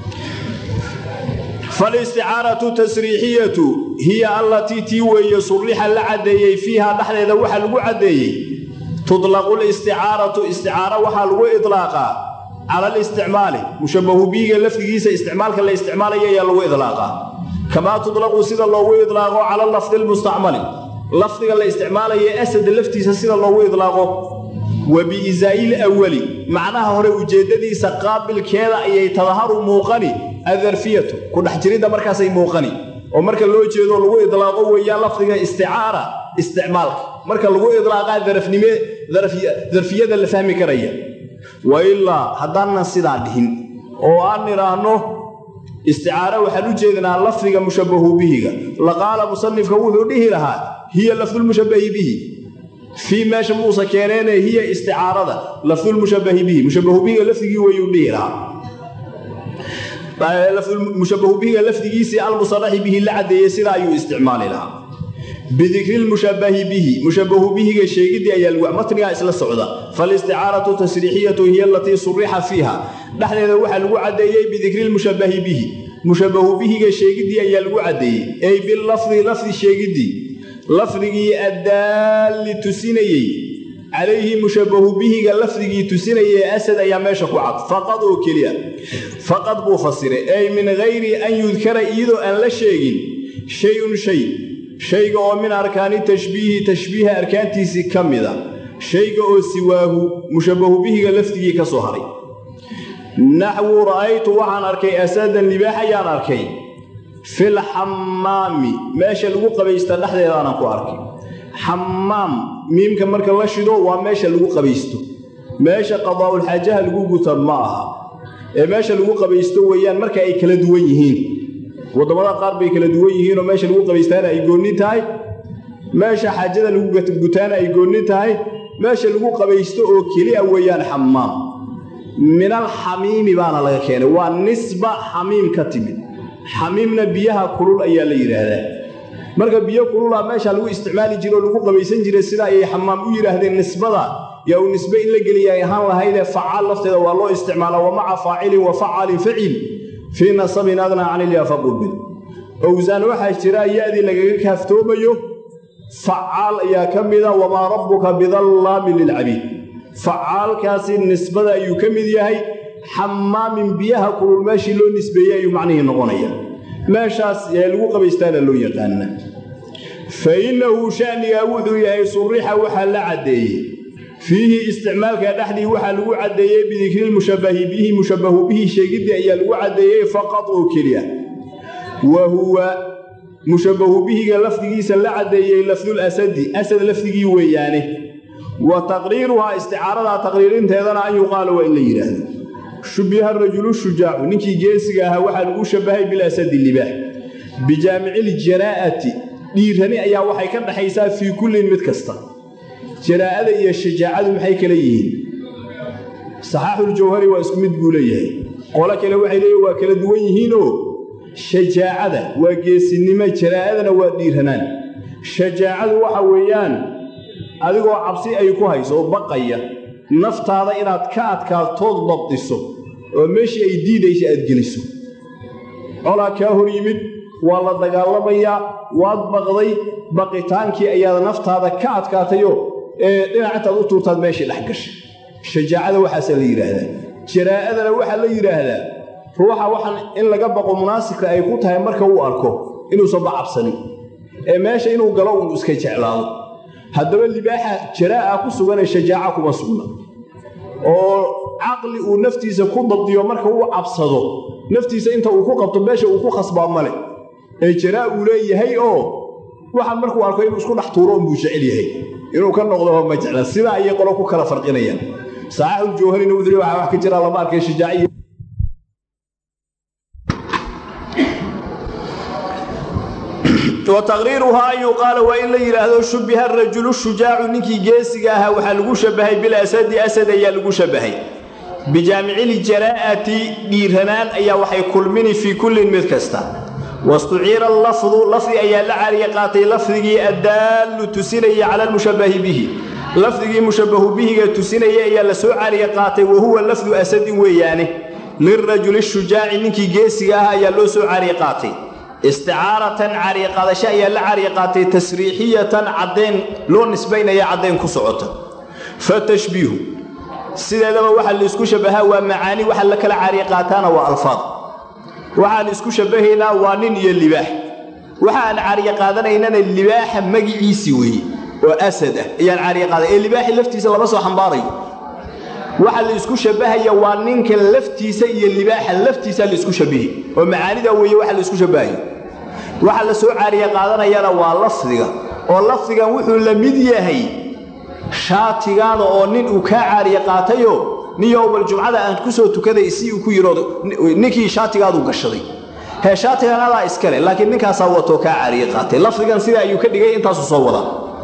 falisticaaratu tasriixiyatu hiya allatii tii weeye surrixa la caddeeyey fiihaa dhexdeeda waxaa lagu caddeeyey tudlaqu listicaaratu isticaara waxaa lagu idlaaqaa cala alisticmaali mushabbahu bihiga lafdigiisa isticmaalka la isticmaalaya ayaa lagu idlaaqaa kamaa tudlaqu sida loogu idlaaqo cala lafdi lmustacmali lafdiga la isticmaalaya asada laftiisa sida loogu idlaaqo wa biisaa'il awali macnaha hore ujeeddadiisa qaabilkeeda ayay tadaharu muuqani adarfiyatu ku dhex jiridda markaasay muuqani oo marka loo jeedo lagu idlaaqo weeyaan lafdiga isticaara isticmaalka marka lagu idlaaqaa darafnime darfiyada la fahmi karaya wa ilaa haddaanan sidaa dhihin oo aan nidhaahno isticaara waxaan u jeednaa lafdiga mushabbahu bihiga laqaala musanifka wuxuu dhihi lahaa hiya lafdulmushabbahi bihi fii meesha muusa keeneene hiya isticaarada lafdulmushabbahi bihi mushabbahu bihiga lafdigii weyuu dhihi lahaa mushabbahu bihiga lafdigiisii almusaraxi bihi la caddeeyey sidaa ayuu isticmaali lahaa bidikri lmushabbahi bihi mushabbahu bihiga sheegiddii ayaa lagu matnigaa isla socda faalisticaaratu tasriixiyatu hiya alatii surixa fiiha dhexdeeda waxaa lagu caddeeyey bidikri lmushabbahi bihi mushabbahu bihiga sheegiddii ayaa lagu caddeeyey ey bilafdi lafdi sheegiddii lafdigii addaalli tusinayey calayhi mushabbahu bihiga lafdigii tusinayay asad ayaa meesha ku cad faqad oo keliya faqad buu fasiray ey min hayri an yudkara iyadoo aan la sheegin shay-un shay shayga oo min arkaani tashbiihi tashbiiha arkaantiisii ka mida shayga oo siwaahu mushabbahu bihiga lafdigii ka soo haray naxwu ra'aytu waxaan arkay asadan libaax ayaan arkay fil xammaami meesha lagu qabaysta dhexdeedaanan ku arkay xammaam miimka marka la shido waa meesha lagu qabaysto meesha qadaa'ulxaajaha lagu guta ma aha ee meesha lagu qabaysto weeyaan marka ay kala duwan yihiin waddamada qaar bay kala duwan yihiinoo meesha lagu qabaystaana ay goonni tahay meesha xaajada lagu gutaana ay goonni tahay meesha lagu qabaysto oo keliya weeyaan xammaam minal xamiimi baana laga keenay waa nisba xamiim ka timid xamiimna biyaha kulul ayaa la yidhaahdaa marka biyo kulula meesha lagu isticmaali jire oo lagu qabaysan jiray sida ayay xamaam u yidhaahdeen nisbada yaa uu nisbe in la geliya ay ahaan lahaydee facaal lafteeda waa loo isticmaalaa wa maca faacilin wa facaalin facil fii nasabin adnaa canilyaa faqubid owsaan waxaa jira ya-dii lagaga kaaftoomayo facaal ayaa ka mida wamaa rabbuka bidallaamin lilcabiid facaalkaasi nisbada ayuu ka mid yahay xamaamin biyaha kulul meeshii loo nisbeeyey ayuu macnihii noqonaya meeshaas ee lagu qabaystaana loo yaqaana fa innahu sha'nigaa wuxuu yahay surixa waxaa la caddeeyey fiihi isticmaalka dhexdii waxaa lagu caddeeyey bidikrilmushabbahi bihi mushabbahu bihi sheegiddii ayaa lagu caddeeyey faqad oo keliya wa huwa mushabbahu bihiga lafdigiisa la caddeeyey lafdul asadi asad lafdigii weeyaane wa taqriiruhaa isticaaradaa taqriirinteedana an yuqaala waa in la yidhaahdo shubbiha rajulu shujaacu ninkii geesiga ahaa waxaa lagu shabbahay bilasadi libaax bijaamiciljaraa'ati dhiirani ayaa waxay ka dhaxaysaa fii kullin mid kasta jaraa'ada iyo shajaacadu maxay kala yihiin saxaaxuljawhari waa isku mid buu leeyahay qolo kale waxay leeyihin waa kala duwan yihiinoo shajaacada waa geesinimo jaraa'adana waa dhiiranaan shajaacadu waxa weeyaan adigoo cabsi ay ku hayso oo baqaya naftaada inaad ka adkaatood dabdiso oo meeshii ay diidaysa aad geliso colaa kaa hor yimid waa la dagaalamayaa waad baqday baqitaankii ayaad naftaada ka adkaatayoo ee dhinac intaad u tuurtaad meeshii dhex gashay shajaacada waxaasaa la yidhaahdaa jaraa'adana waxaa la yidhaahdaa ruuxa waxaan in laga baqo munaasibka ay ku tahay marka uu arko inuusan ba cabsanin ee meesha inuu galo uun iska jeclaado haddaba libaaxa jaraa'a ku suganee shajaaca kuma sugna oo caqli uu naftiisa ku dabdiyo marka uu cabsado naftiisa inta uu ku qabto meesha uu ku khasbaa male ee jaraa uu leeyahay oo waxaan markuu arko inuu isku dhex tuuro unbuu jecel yahay inuu ka noqdoba ma jecla sidaa ayay qolo ku kala farqinayaan saaxibul wudri waxaa wax ka jira lama arkay shajaaciya wataqriiruhaa an yuqaala waa in la yidhaahdo shubbiha arajulu shujaacu ninkii geesiga ahaa waxaa lagu shabbahay bilasadi asad ayaa lagu shabbahay bijaamiciljaraa'ati dhiiranaan ayaa waxay kulmini fii kullin mid kasta wastuciira allafdu lafdi ayaa la cariya qaatay lafdigii addaallu tusinaya cala almushabbahi bihi lafdigii mushabbahu bihiga tusinaya ayaa la soo cariya qaatay wa huwa lafdu asadin weeyaane lirajuli shujaaci ninkii geesiga ah ayaa loo soo cariya qaatay isticaaratan cariiqaadasho ayaa la cariiqaatay tasriixiyatan caddayn loo nisbaynaya caddayn ku socota fa tashbiihu sideedaba waxaa laisku shabbahaa waa macaani waxa la kala cariiqaataana waa alfaad waxaan isku shabbahaynaa waa nin iyo libaax waxa aan cariiqaadanaynana libaaxa magiciisii weeye oo asad ah ayaan cariiqaaday ee libaaxi laftiisa lama soo xambaarayo waxa la isku shabbahaya waa ninka laftiisa iyo libaaxa laftiisa la isku shabbahi oo macaanida weeye waxa la isku shabbahayo waxa la soo caariya qaadanayana waa lafdiga oo lafdigan wuxuu la mid yahay shaatigaada oo nin uu kaa caariya qaatayo nin yowbal jumcada aan ku soo tukaday si uu ku yidhoodo ninkii shaatigaadu gashaday hee shaatigan adaa iskale laakiin ninkaasaa watoo kaa caariya qaatay lafdigan sida ayuu ka dhigay intaasu soo wadaa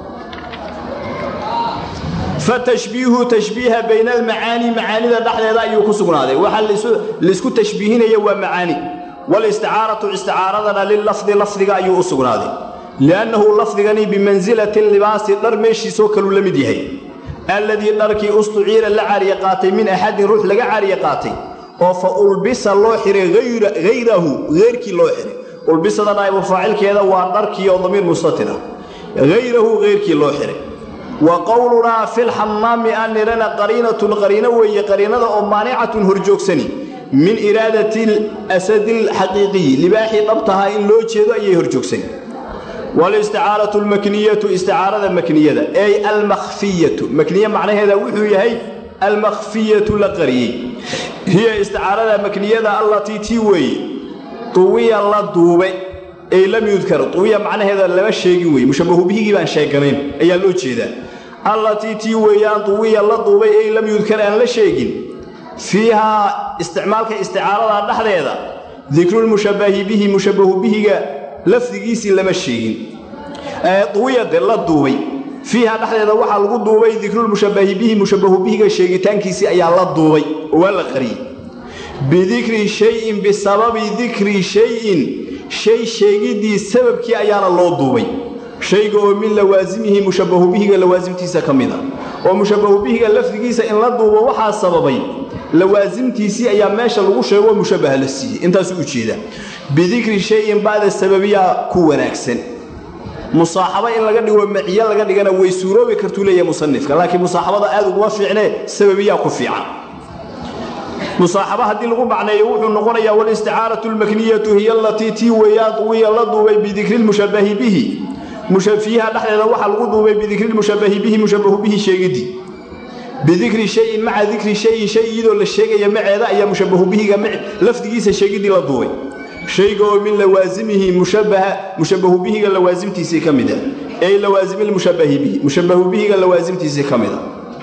fatashbiihu tashbiiha bayna almacaani macaanida dhexdeeda ayuu ku sugnaaday waxaa laisku tashbiihinaya waa macaani walisticaaratu isticaaradana lilafdi lafdiga ayuu u sugnaaday liannahu lafdigani bimansilati libaasi dhar meeshiisoo kaluu la mid yahay alladii dharkii ustuciira la cariya qaatay min axadin ruux laga cariya qaatay oo fa ulbisa loo xiray hayrahu heyrkii loo xiray ulbisada naa'ibu faacilkeeda waa dharkii oo damiir mustatira hayrahu heyrkii loo xiray wa qowlunaa fi lxamaami aan nidhana qariinatun qariino weeye qariinada oo maanicatun horjoogsani min iraadati asadi alxaqiiqiyi libaaxii dhabtahaa in loo jeedo ayay horjoogsani walisticaaratu almakniyatu isticaarada makniyada ey almakhfiyatu makniye macnaheeda wuxuu yahay almakhfiyatu la qariyey hiya isticaarada makniyada allatii tii weeye tuwiya la duube ey lam yudkar tuwiya macnaheeda lama sheegin weye mushabbahu bihigii baan sheeganayn ayaa loo jeedaa allatii tii weeyaan tuwiya la duubay ey lam yudkar aan la sheegin fiihaa isticmaalka isticaarada dhexdeeda dikrulmushabbahi bihi mushabbahu bihiga lafdigiisii lama sheegin duwiyade la duubay fiiha dhexdeeda waxaa lagu duubay dikrulmushabbahi bihi mushabbahu bihiga sheegitaankiisii ayaa la duubay oo waa la qariyey bidikri shayin bisababi dikri shayin shay sheegiddii sababkii ayaana loo duubay shayga oo min lawaasimihi mushabbahu bihiga lawaasimtiisa ka mid a oo mushabbahu bihiga lafdigiisa in la duubo waxaa sababay lawaasimtiisii ayaa meesha lagu sheego mushabbaha la siiyey intaasuu ujeeda bidikri shayin bacda sababiyaa ku wanaagsan musaaxabo in laga dhigo maciyo laga dhigana way suuroobi kartuu leeyahay musanifka laakiin musaaxabada aad uguma fiicnee sababiyaa ku fiican musaaxabo haddii lagu macneeyo wuxuu noqonayaa walisticaaratu almakniyatu hiya alatii tii weeyaan duwiya la duubay bidikri lmushabbahi bihi fiiha dhexdeeda waxaa lagu duubay bidikri lmushabbahi bihi mushabbahu bihi sheegidii bidikri shayin maca dikri shayin shay iyadoo la sheegaya maceeda ayaa mushabbahu bihiga lafdigiisa sheegidii la duubay shayga oo min lawaasimihi mushabbahu bihiga lawaasimtiisii ka mid a ey lawaasimilmushabbahi bihi mushabbahu bihiga lawaasimtiisii ka mid a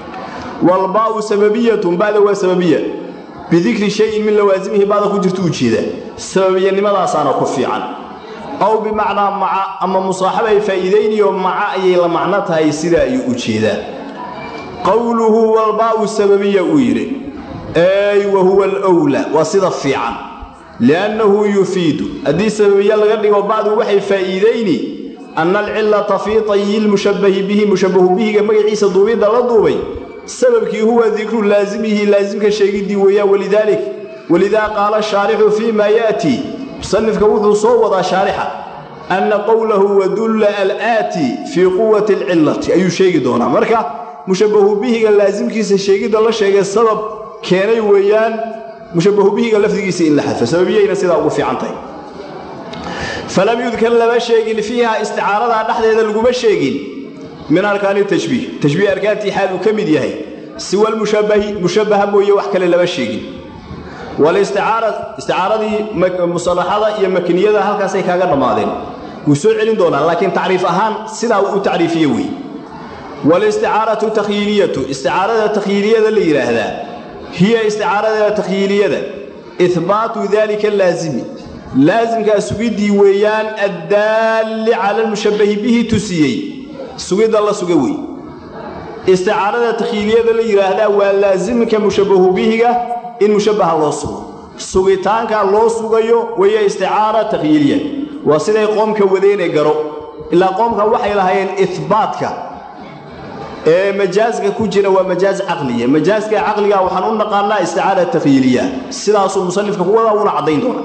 walbaau sababiyatun bada waa sababiya bidikri shayin min lawaasimihi bada ku jirta ujeedaa sababiyanimadaasana ku fiican aw bimacnaa maca ama musaaxaba ay faa'iidaynayo maca ayay la macno tahay sidaa ayuu u jeedaa qowluhu walbaau sababiya uu yidhi ey wa huwa alwlaa waa sida fiican liannahu yufiidu haddii sababiye laga dhigo bacdu waxay faa'iidayni anna alcillata fii tayi lmushabbahi bihi mushabbahu bihiga magaciisa duubidda la duubay sababkii huwa dikru laasimihi laasimka sheegiddii weeyaan walidaalik walidaa qaala shaarixu fii maa ya'tii musanifka wuxuu soo wadaa shaarixa anna qowlahu wadulla alaati fii quwati alcillati ayuu sheegi doonaa marka mushabbahu bihiga laasimkiisa sheegidda la sheegay sabab keenay weeyaan mushabbahu bihiga lafdigiisa in la xadfo sababiyayna sidaa ugu fiican tahay falam yudkar lama sheegin fiiha isticaaradaa dhexdeeda laguma sheegin min arkaani tashbiih tashbiih arkaantii xaal uu ka mid yahay siwa lmushabbahi mushabbaha mooye wax kale lama sheegin isticaaradii musalaxada iyo makniyada halkaasay kaaga dhammaadeen wuu soo celin doonaa laakiin tacriif ahaan sidaa uu u tacriifiye wey walisticaaratu takhyiiliyatu isticaarada takhyiiliyada la yidhaahdaa hiya isticaarada takhyiiliyada ihbaatu dalika laasimi laasimkaa sugiddii weeyaan addaalli cala almushabbahi bihi tusiyey sugidda la suga wey isticaarada takhyiiliyada la yidhaahdaa waa laasimka mushabbahu bihiga in mushabbaha loo sugo sugitaankaa loo sugayo weeye isticaara takhyiiliya waa siday qoomka wadeene garo ilaa qoomka waxay lahaayeen ihbaatka ee majaaska ku jira waa majaaz caqliya majaaska caqliga waxaan u naqaanaa isticaara takhyiiliya sidaasuu musanifka ku wadaa uuna caddayn doona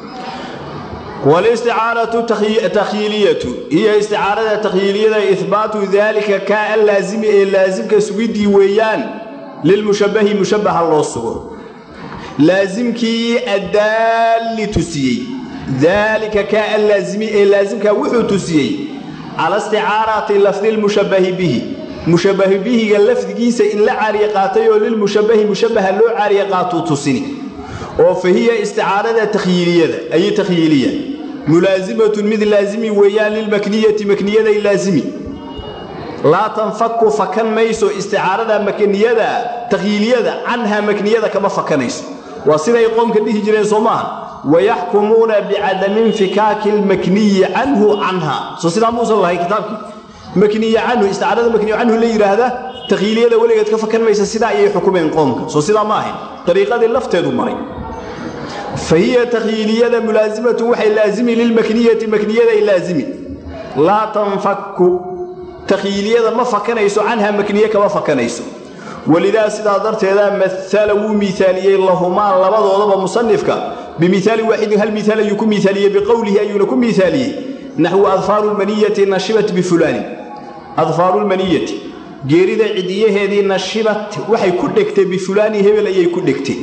walisticaaratu takhyiiliyatu hiya isticaarada takhyiiliyada ihbaatu daalika kaa allaasimi ee laasimka sugiddii weeyaan lilmushabbahi mushabbaha loo sugo laasimkii addaalli tusiyey daalika kaa allaasimi ee laasimkaa wuxuu tusiyey cala isticaarati lafdi lmushabbahi bihi mushabbahi bihiga lafdigiisa in la caariye qaatay oo lilmushabbahi mushabbaha loo caariye qaatuu tusini oo fa hiya isticaarada takhyiiliyada ay takhyiiliya mulaasimatun mid laasimi weeyaan lilmakniyati makniyaday laasimi laa tanfaku fakan mayso isticaarada makniyada takhyiiliyada canhaa makniyada kama fakanayso waa siday qoomka dhihi jireen soo maaha wayaxkumuuna bicadami infikaaki lmakniyi canhu canha soo sidaa muusan lahay kitaabkii makniya canhu isticaarada makniya canhu la yidhaahda takhyiiliyada weligeed ka fakan maysa sidaa ayay xukumeen qoomka soo sidaa ma ahayn dariiqadii lafteedu maray fa hiya takhyiiliyada mulaasimatu waxay laasimi lilmakniyati makniyaday laasimi laa tanfaku takhyiiliyada ma fakanayso canha makniye kama fakanayso welidaa sidaa darteeda maala wuu miaaliyey lahumaa labadoodaba musanifka bimiaali waaxidin hal miaal ayuu ku miaaliyey biqowlihi ayuuna ku miaaliyey naxwu adfaaru lmaniyati nashibat bifulaanin adfaaru lmaniyati geerida cidiyaheedii nashibat waxay ku dhegtay bifulaani hebel ayay ku dhegtay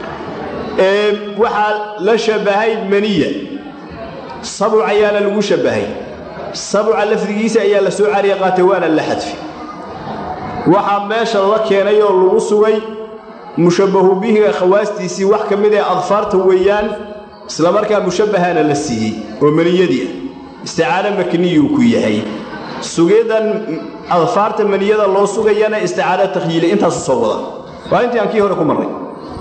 waxaa la shabahay maniya sabuc ayaana lagu shabahay sabuca lafdigiisa ayaa la soo cariya qaatay waana la xadfi waxaa meesha la keenay oo lagu sugay mushabbahu bihiga khawaastiisii wax ka mid ee adfaarta weeyaan islamarkaa mushabbahana la siiyey oo maniyadii ah isticaaro makniyuu ku yahay sugidan adfaarta maniyada loo sugayana isticaaro takhyiili intaasu soo wada waa intii aan kii hore ku marray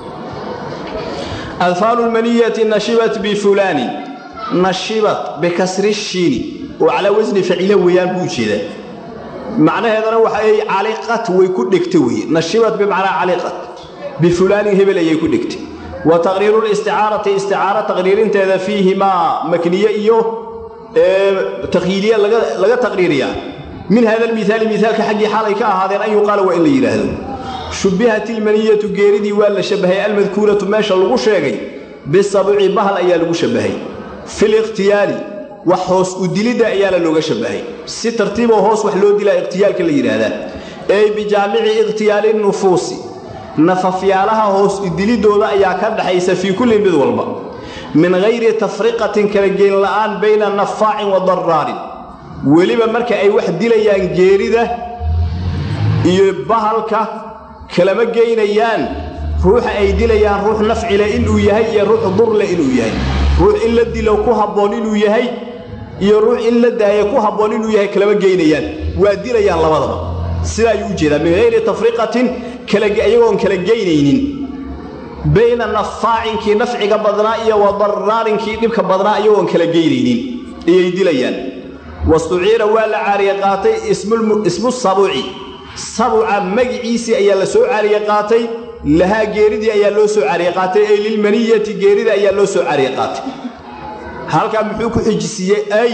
adfaaru lmaniyati nashibat bifulaanin nashibat bikasri shiini oo calaa wasni facila weeyaan buu ujeedaa macnaheedana waxa ay caliqat way ku dhegta weye nashibat bimacnaa caliqat bifulaanin hebel ayay ku dhegtay wa taqriiru listicaarati isticaaro taqriirinteeda fiihimaa makniye iyo takhyiiliya laga taqriiriyaa min hada lmiaali miaalka xaggii xaalay ka ahaadeen an yuqaala waa in la yidhaahdo shubbihat ilmaniyatu geeridii waa la shabahay almadkuuratu meesha lagu sheegay bisabuci bahal ayaa lagu shabahay filikhtiyaali wax hoos u dilidda ayaana looga shabahay si tartiiboo hoos wax loo dilaa ikhtiyaalka la yidhaahdaa ey bijaamici ikhtiyaali nufuusi nafafyaalaha hoos udilidooda ayaa ka dhaxaysa fii kulli mid walba min hayri tafriqatin kala geen la'aan bayna nafaacin wa daraarin weliba marka ay wax dilayaan geerida iyo bahalka kalama geynayaan ruuxa ay dilayaan ruux nafcile inuu yahay iyo ruux durle inuu yahay ruux in la dilo ku habboon inuu yahay iyo ruux in la daayo ku habboon inuu yahay kalama geynayaan waa dilayaan labadaba sidaa ayuu u jeedaa min hayri tafriqatin iyagoon kala geynaynin bayna nafaacinkii nafciga badnaa iyo wa daraarinkii dhibka badnaa iyagoon kala geynaynin ayay dilayaan wastuciira waa la caariye qaatay ismu sabuci sabuca magiciisii ayaa la soo caariye qaatay lahaa geeridii ayaa loo soo cariye qaatay ay lilmaniyati geerida ayaa loo soo cariye qaatay halkaa muxuu ku xijisiiyey ay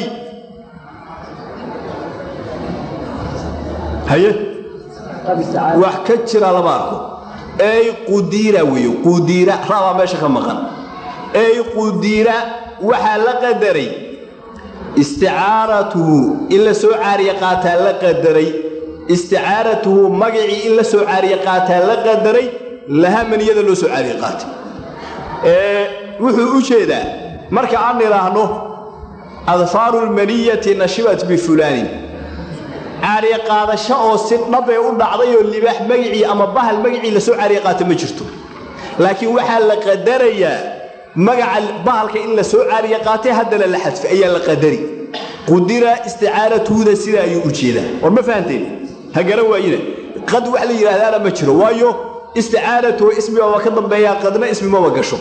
haye wax ka jira lama arko ay qudiira weeyo qudiira rabaa meesha ka maqan ay qudiira waxaa la qadaray isticaaratuhu in la soo caariye qaataa la qadaray isticaaratuhu magacii in la soo caariye qaataa la qadaray lahaa maniyada loo soo caariye qaatay wuxuu u jeedaa marka aan idhaahno adfaaru lmaniyati nashibat bifulaanin caariye qaadasho oo si dhabee u dhacday oo libaax magicii ama bahal magicii la soo caariye qaata ma jirto laakiin waxaa la qadarayaa magaca bahalka in la soo caariye qaatay haddana la xadfay ayaa la qadari qudira isticaaratuhuda sida ayuu u jeedaa war ma fahanteen ha garan waayina qad wax la yidhaahdaana ma jiro waayo isticaaratuhu ismibaba ka dambeeyaa qadna ismimaba gasho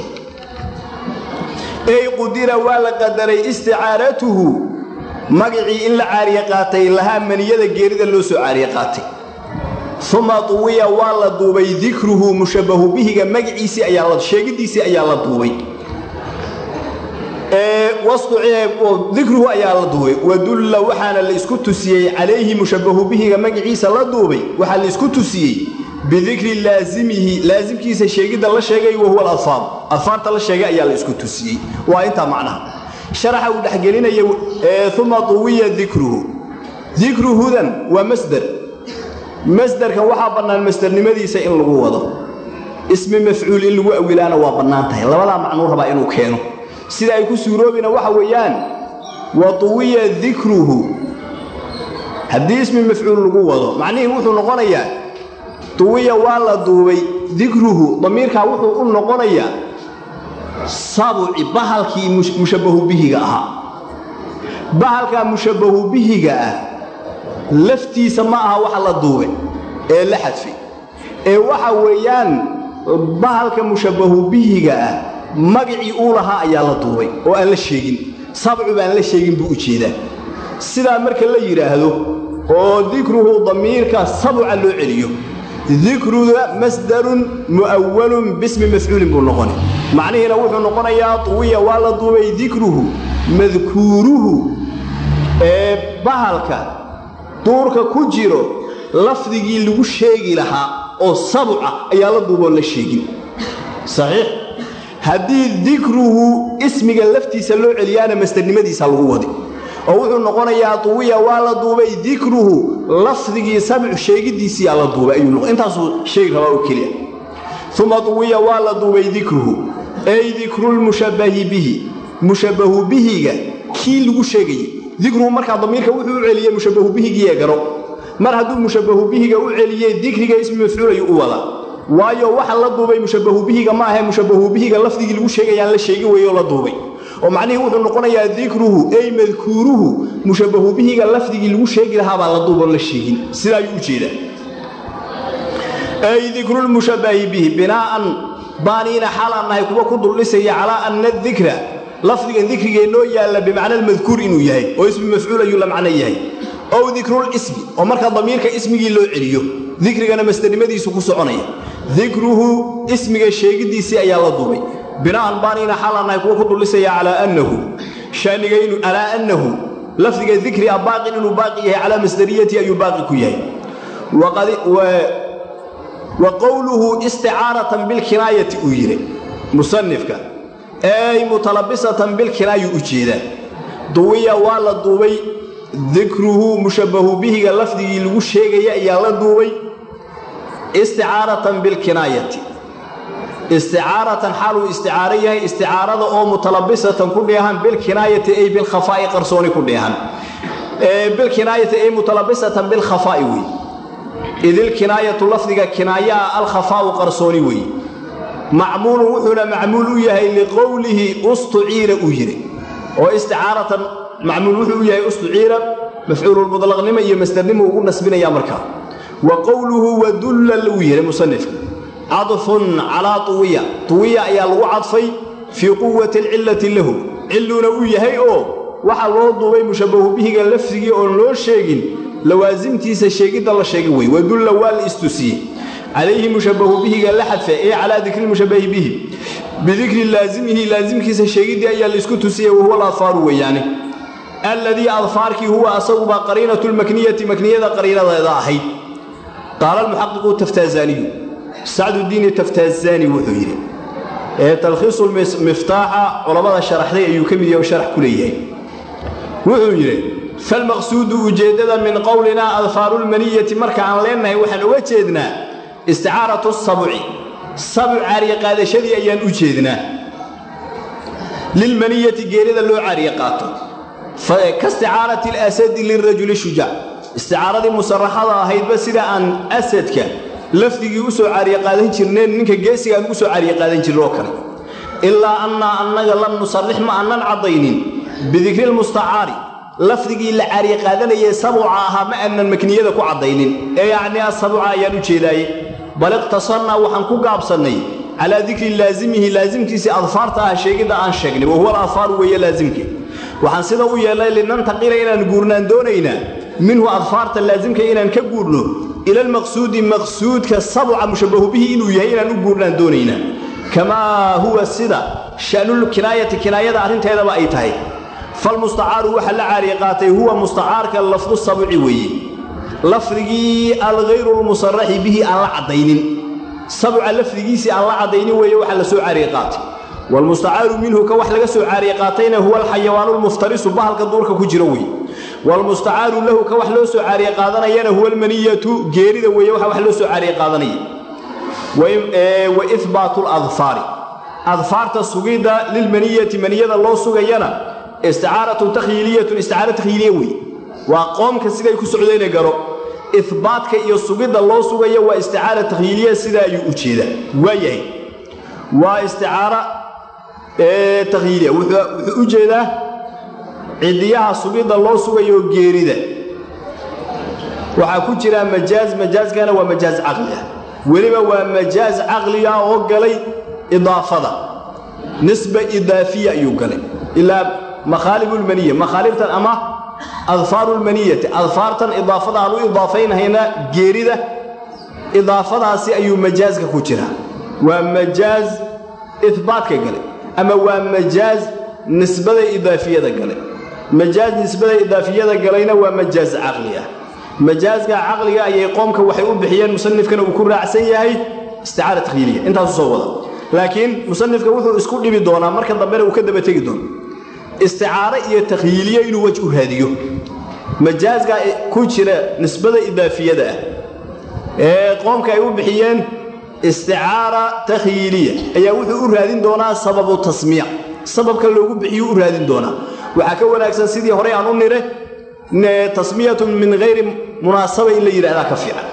ey qudira waa la qadaray isticaaratuhu magacii in la caariye qaatay lahaa maniyada geerida loo soo caariye qaatay uma duwiya waa la duubay dikruhu mushabbahu bihiga magaciisii ayaa sheegidiisii ayaa la duubay dikruhu ayaa la duubay wadulla waxaana la isku tusiyey calayhi mushabbahu bihiga magaciisa la duubay waxaa la isku tusiyey bidikri laazimihi laasimkiisa sheegidda la sheegay wahuwa aladfaar adfaarta la sheegay ayaa la isku tusiyey waa intaa macnaha sharaxa uu dhexgelinaya uma duwiya dikruhu dikruhudan waa masder masderkan waxaa bannaan masdernimadiisa in lagu wado ismi mafcuul in lagu awilaana waa bannaan tahay labadaa macnuu rabaa inuu keeno sida ay ku suuroobina waxa weeyaan wa duwiya dikruhu haddii ismi mafcuul lagu wado macnihii wuxuu noqonayaa duwiya waa la duubay dikruhu damiirkaa wuxuu u noqonayaa sabuci bahalkii mushabbahu bihiga ahaa bahalkaa mushabbahu bihiga ah laftiisa ma aha waxa la duubay ee la xadfay ee waxa weeyaan bahalka mushabbahu bihiga ah magacii uu lahaa ayaa la duubay oo aan la sheegin sabcu baan la sheegin buu u jeedaa sidaa marka la yidhaahdo oo dikruhu damiirka sabca loo celiyo dikruda masdarun mu'awalun bismi mafcuulin buu noqona macnihiina wuxuu noqonayaa tuwiya waa la duubay dikruhu madkuuruhu ee bahalka duurka ku jiro lafdigii lagu sheegi lahaa oo sabca ayaa la duuboo la sheegin saxiix haddii dikruhu ismiga laftiisa loo celiyaana masdarnimadiisa lagu wadi oo wuxuu noqonayaa tuwiya waa la duubay dikruhu lafdigii sabcu sheegiddiisiyaa la duubay ayuu intaasuu sheegi rabaa oo keliya uma tuwiya waa la duubay dikruhu ay dikrulmushabbahi bihi mushabbahu bihiga kii lagu sheegayey dikruhu markaa damiirka wuxuu u celiyey mushabbahu bihigiiee garo mar hadduu mushabbahu bihiga u celiyey dikriga ismi mafcuul ayuu u wadaa waayo waxa la duubay mushabbahu bihiga ma ahe mushabbahu bihiga lafdigii lagu sheegayaan la sheegi weeyoo la duubay oo macnihii wuxuu noqonayaa dikruhu ay madkuuruhu mushabbahu bihiga lafdigii lagu sheegi lahaabaa la duuboo la sheegin sidaa ayuu u jeedaa ay dikrulmushabbahi bihi binaa'an baaniina xaalaan nahay kuwa ku duldhisaya calaa anna dikra lafdigan dikrigee noo yaalla bimacna almadkuur inuu yahay oo ismi mafcuul ayuu la macno yahay ow dikrulismi oo markaa damiirka ismigii loo celiyo dikrigana masdarnimadiisu ku soconaya dikruhu ismiga sheegiddiisii ayaa la duubay bina'an baaniina xaalaan nahay kuwa ku duldhisaya calaa annahu shaanigaynu calaa annahu lafdiga dikri a baaqin inuu baaqi yahay calaa masdariyati ayuu baaqi ku yahay wa qowluhu isticaaratan bilkinaayati uu yidhi musanifka ay mutalabisatan bilkinaayu u jeedaa duwiya waa la duubay dikruhu mushabbahu bihiga lafdigii lagu sheegaya ayaa la duubay isticaaratan bilkinaayati isticaaratan xaaluu isticaaro yahay isticaarada oo mutalabisatan ku dheehan bilkinaayati ay bilkhafaa'i qarsooni ku dheehan bilkinaayati ay mutalabisatan bilkhafaa'i wey idilkinaayatu lafdiga kinaayaa alkhafaa'u qarsooni weeye macmuulun wuxuuna macmuul u yahay liqowlihi ustuciira uu yidhi oo isticaaratan macmuul wuxuu u yahay ustuciira mafcuululmudlaqnimo iyo masdarnimo ugu nasbinaya markaa wa qowluhu wadulla uu yidhi musanifka cadfun calaa tuwiya tuwiya ayaa lagu cadfay fii quwati alcillati lahu cilluuna uu yahay oo waxaa loo duubay mushabbahu bihiga lafdigii oon loo sheegin lawaasimtiisa sheegidda la sheegay wey wadulla waa la istusiyey calayhi mushabbahu bihiga la xadfa ee calaa dikri mushabbahi bihi bidikri laazimihi laasimkiisa sheegiddii ayaa laisku tusiyey wahuwa aladfaaru weeyaane alladii adfaarkii huwa asagubaa qariinatu lmakniyati makniyada qariinadeeda ahayd qaala almuxaqiqu taftaazaniyu sacdudiini taftaazani wuxuu yidhi ee talkhiisu miftaaxa culammada sharaxday ayuu ka mid yahay oo sharax ku leeyahay wuxuu yidhi falmaqsuudu ujeeddada min qowlinaa adfaarulmaniyati marka aan leennahay waxaan uga jeednaa isticaaratu sabci sabc caariye qaadashadii ayaan u jeednaa lilmaniyati geerida loo caariye qaato ka isticaarati alasadi lirajuli shujaac isticaaradii musaraxada ahaydba sida aan asadka lafdigii u soo caariye qaadan jirneen ninka geesiga aan ugu soo caariye qaadan jirno oo kale ilaa annaa annaga lam nusarrix ma aanan caddaynin bidikri lmustacaari lafdigii la caariye qaadanayay sabuca ahaa ma aanan makniyada ku caddaynin ee yacni asabuca ayaan u jeedaaye bal iqtasarnaa waxaan ku gaabsannay calaa dikri laazimihi laasimkiisii adfaarta ah sheegidda aan sheegnay wahuwa aladfaaru weeye laasimke waxaan sida u yeelnay linantaqila inaan guurnaan doonaynaa minhu adfaarta laasimka inaan ka guurno ila almaqsuudi maqsuudka sabca mushabbahu bihi inuu yahay inaan u guurnaan doonaynaa kamaa huwa sida sha'nul kinaayati kinaayada arrinteedaba ay tahay falmustacaaru waxa la caariye qaatay huwa mustacaarka lafdu sabci weeye lafdigii alghayru lmusaraxi bihi aan la caddaynin sabca lafdigiisii aan la caddaynin weeye waxa la soo caariye qaatay waalmustacaaru minhu ka wax laga soo caariye qaatayna huwa alxayawaanu lmuftarisu bahalka duurka ku jiro weeye waalmustacaaru lahu ka wax loo soo caariye qaadanayana huwa almaniyatu geerida weeye waxa wax loo soo caariye qaadanaya wa ihbaatu ladfaari adfaarta sugidda lilmaniyati maniyada loo sugayana isticaaratu takhyiiliyatun isticaara takhyiiliya weeye waa qoomka siday ku socdayna garo ihbaatka iyo sugidda loo sugaya waa isticaara takhyiiliya sida ayuu u jeedaa waa yahay waa isticaara takhyiiliya wuxuu u jeedaa cidiyaha sugidda loo sugayo geerida waxaa ku jira majaaz majaaskana waa majaaz caqli ah weliba waa majaaz caqliga oo galay idaafada nisba idaafiya ayuu galay ilaa makhaalibulmaniya makhaalibtan ama adfaarulmaniyati adfaartan idaafada aan u idaafaynhayna geerida idaafadaasi ayuu majaaska ku jiraa waa majaaz ihbaatka gale ama waa majaaz nisbada idaafiyada gale majaaz nisbada idaafiyada galayna waa majaaz caqli ah majaazka caqliga ayay qoomka waxay u bixiyeen musanifkana uu ku raacsan yahay isticaara takhyiiliya intaasu soo wada laakiin musanifka wuxuu isku dhibi doonaa marka dambena uu ka daba tegi doono isticaaro iyo takhyiiliye inuu wej u raadiyo majaazka ku jira nisbada idaafiyada ah ee qoomka ay u bixiyeen isticaara takhyiiliya ayaa wuxuu u raadin doonaa sababu tasmiic sababka loogu bixiyuu u raadin doonaa waxaa ka wanaagsan sidii horey aan u nire tasmiyatun min hayri munaasaba in la yidhahdaa ka fiican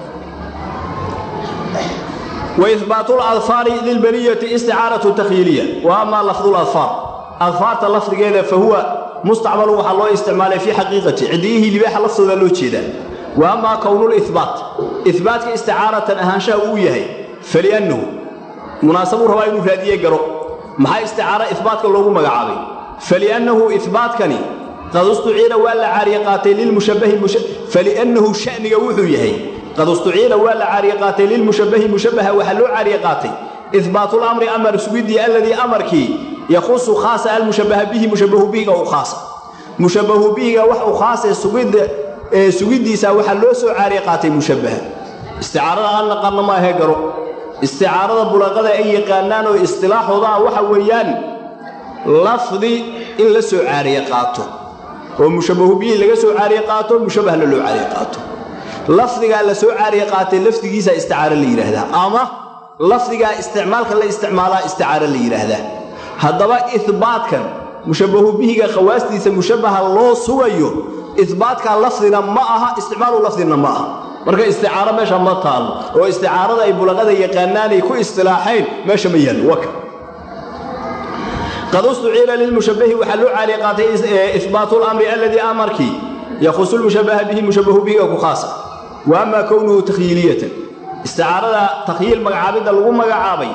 waihbaatu ladfaari lilbaniyati isticaaratu takhyiiliya wa amaa lafdu ladfaar adfaarta lafdigeeda fa huwa mustacmalu waxaa loo isticmaalay fii xaqiiqati cidiyihii libaaxa laftooda loo jeedaa wa amaa kownulihbaat ihbaatka isticaaratan ahaanshaha uu yahay faliannahu munaasabuu rabaa inuu raadiye garo maxaa isticaara ihbaatka loogu magacaabay faliannahu ihbaatkani qad ustuciila waa la caariye qaatay lilmushabbahi faliannahu sha'niga wuxuu yahay qad ustuciila waa la caariye qaatay lilmushabbahi mushabbaha waxaa loo caariye qaatay ihbaatulamri amar sugidii alladii amarkii yakhusu khaasa almushabbaha bihi mushabbahu bihiga u khaasa mushabbahu bihiga wax u khaasee sugidda sugiddiisa waxaa loo soo caariye qaatay mushabbaha isticaarada aan naqaanno ma ahee garo isticaarada bulaqada ay yaqaanaan oo istilaaxooda ah waxa weeyaan lafdi in la soo caariye qaato oo mushabbahu bihi laga soo caariye qaato mushabbahna loo caariye qaato lafdigaa la soo caariye qaatay lafdigiisa isticaaro la yidhaahdaa ama lafdigaa isticmaalka la isticmaalaa isticaaro la yidhaahdaa haddaba ihbaatkan mushabbahu bihiga khawaastiisa mushabbaha loo sugayo ihbaatkaa lafdina ma aha isticmaalu lafdina ma aha marka isticaaro meesha ma taalo oo isticaarada ay bulaqada yaqaanaanay ku istilaaxayn meesha ma yaallo waka qad ustuciila lilmushabbahi waxaa loo caaliye qaatay ihbaatu lamri alladii amarkii yakhusu lmushabbaha bihi mushabbahu bihiga ku khaasa wa amaa kownuhu takhyiiliyatan isticaarada takhyiil magacaabidda lagu magacaabay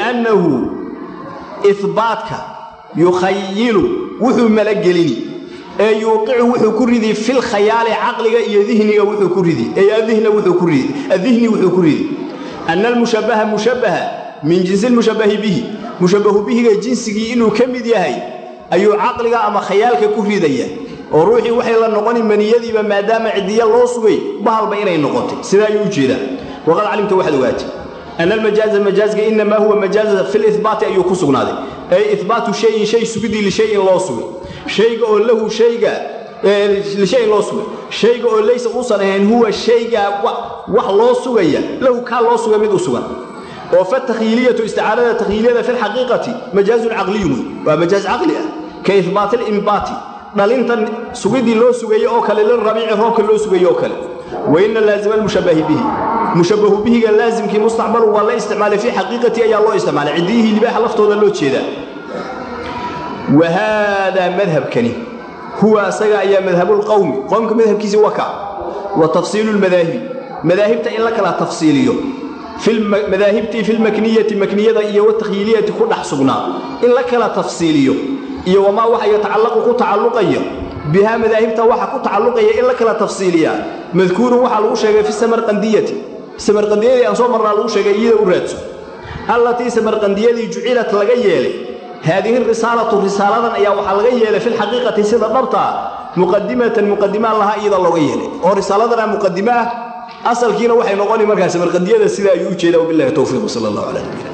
faliannahu ihbaatka yukhayilu wuxuu malagelini ee yuuqicu wuxuu ku ridi fil khayaali caqliga iyo dihniga wuxuu ku ridi ee adihna wuxuu ku ridi adihni wuxuu ku ridi anna almushabbaha mushabbaha min jinsi lmushabbahi bihi mushabbahu bihiga jinsigii inuu ka mid yahay ayuu caqliga ama khayaalka ku ridaya oo ruuxii waxay la noqoni maniyadiiba maadaama cidiya loo sugay bahalba inay noqotay sidaa ayuu u jeedaa waqad calimta waxaad ogaatay ana almajaaza majaazka inamaa huwa majaaza fi libaati ayuu ku sugnaaday ay ihbaatu shayin shay sugidii lishayin loo sugay shayga oo lahu shayga lishayin loo sugay shayga oo laysa uusan ahayn huwa shayga wax loo sugaya lahu kaa loo sugay mid u sugan oo fatakhiiliyatu isticaarada takhiiliyada fi lxaqiiqati majaazun caqliyun waa majaaz caqli ah ka ihbaati limbaati dhalintan sugidii loo sugaye oo kale lirabiici roobka loo sugaye oo kale waina laazima almushabbahi bihi mushabbahu bihiga laazimkii mustacmalu waa la isticmaalay fii xaqiiqati ayaa loo isticmaalay ciddiyihii libaaxa laftooda loo jeedaa wa haadaa madhabkani huwa asaga ayaa madhabulqowmi qowmka madhabkiisii waka wa tafsiilu lmadaahibi madaahibta in la kala tafsiiliyo madaahibtii fi lmakniyati makniyada iyo watakhiiliyati ku dhex sugnaa in la kala tafsiiliyo iyo wamaa waxa yatacallaqu ku tacalluqaya bihaa madaahibta waxa ku tacalluqaya in la kala tafsiiliyaa madkuurun waxaa lagu sheegay fi samarqandiyati samarqandiyadii aan soo marnaa lagu sheegay iyada u raadso allatii samarqandiyadii jucilat laga yeelay haadihi risaalatu risaaladan ayaa waxaa laga yeelay fi lxaqiiqati sida dhabtaa muqadimatan muqadimaan lahaa iyada looga yeelay oo risaaladana muqadimo ah asalkiina waxay noqoni markaa samarqandiyada sida ayuu u jeedaa wabilahi towfiiq sala allahu calaa nabiyina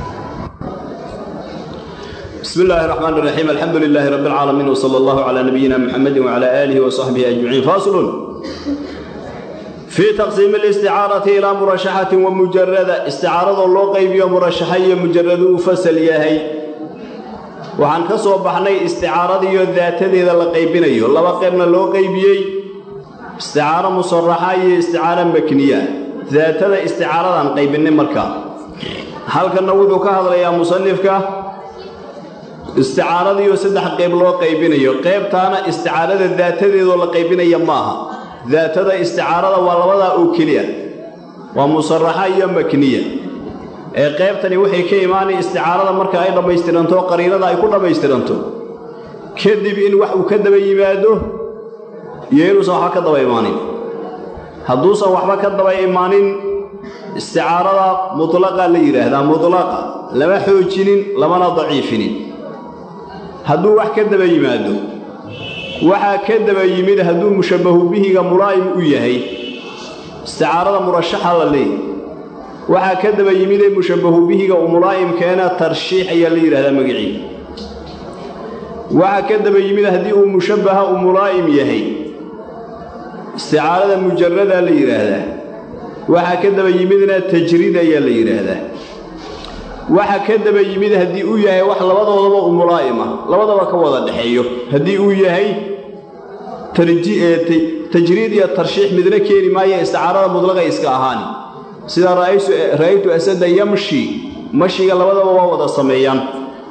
بسم الله الرحمن الرحيم الحمد لله رب العالمين وصلى الله على نبينا محمد وعلى آله وصحبه أجمعين فاصل في تقسيم الاستعارة إلى مرشحة ومجردة استعارة الله قيبية مرشحية مجرد فسل ياهي وعن كسو بحني استعارة ذات ذي ذا قيبيني الله قيبنا الله قيبيي استعارة مصرحة استعارة مكنية ذات ذا استعارة عن قيبين مركا هل كان نوذ كهذا يا مصنفك isticaaradiioo saddex qayb loo qaybinayo qaybtaana isticaarada daatadeedoo la qaybinaya maaha daatada isticaarada waa labadaa oo keliya waa musaraxa iyo makniya ee qaybtani waxay ka imaanay isticaarada marka ay dhammaystiranto qariinada ay ku dhammaystiranto kadib in wax uu ka daba yimaado iyo inuusan waxba ka daba imaanin hadduusan waxba ka daba imaanin isticaarada mutlaqa la yidhaahdaa mutlaqa lama xoojinin lamana daciifinin hadduu wax ka daba yimaado waxaa ka daba yimid hadduu mushabbahu bihiga mulaa'im u yahay isticaarada murashaxa la leeyahy waxaa ka daba yimidee mushabbahu bihiga uu mulaa'imkeena tarshiix ayaa la yidhahdaa magiciida waxaa ka daba yimid haddii uu mushabbaha uu mulaa'im yahay isticaarada mujarradaa la yidhaahdaa waxaa ka daba yimidna tajriid ayaa la yidhaahdaa waxa ka daba yimid haddii uu yahay wax labadoodaba u mulaa'im ah labadaba ka wada dhexeeyo haddii uu yahay tajriid iyo tarshiix midna keeni maayo isticaarada mudlaqa iska ahaani sida ra'aytu asada yamshi mashiga labadaba waa wada sameeyaan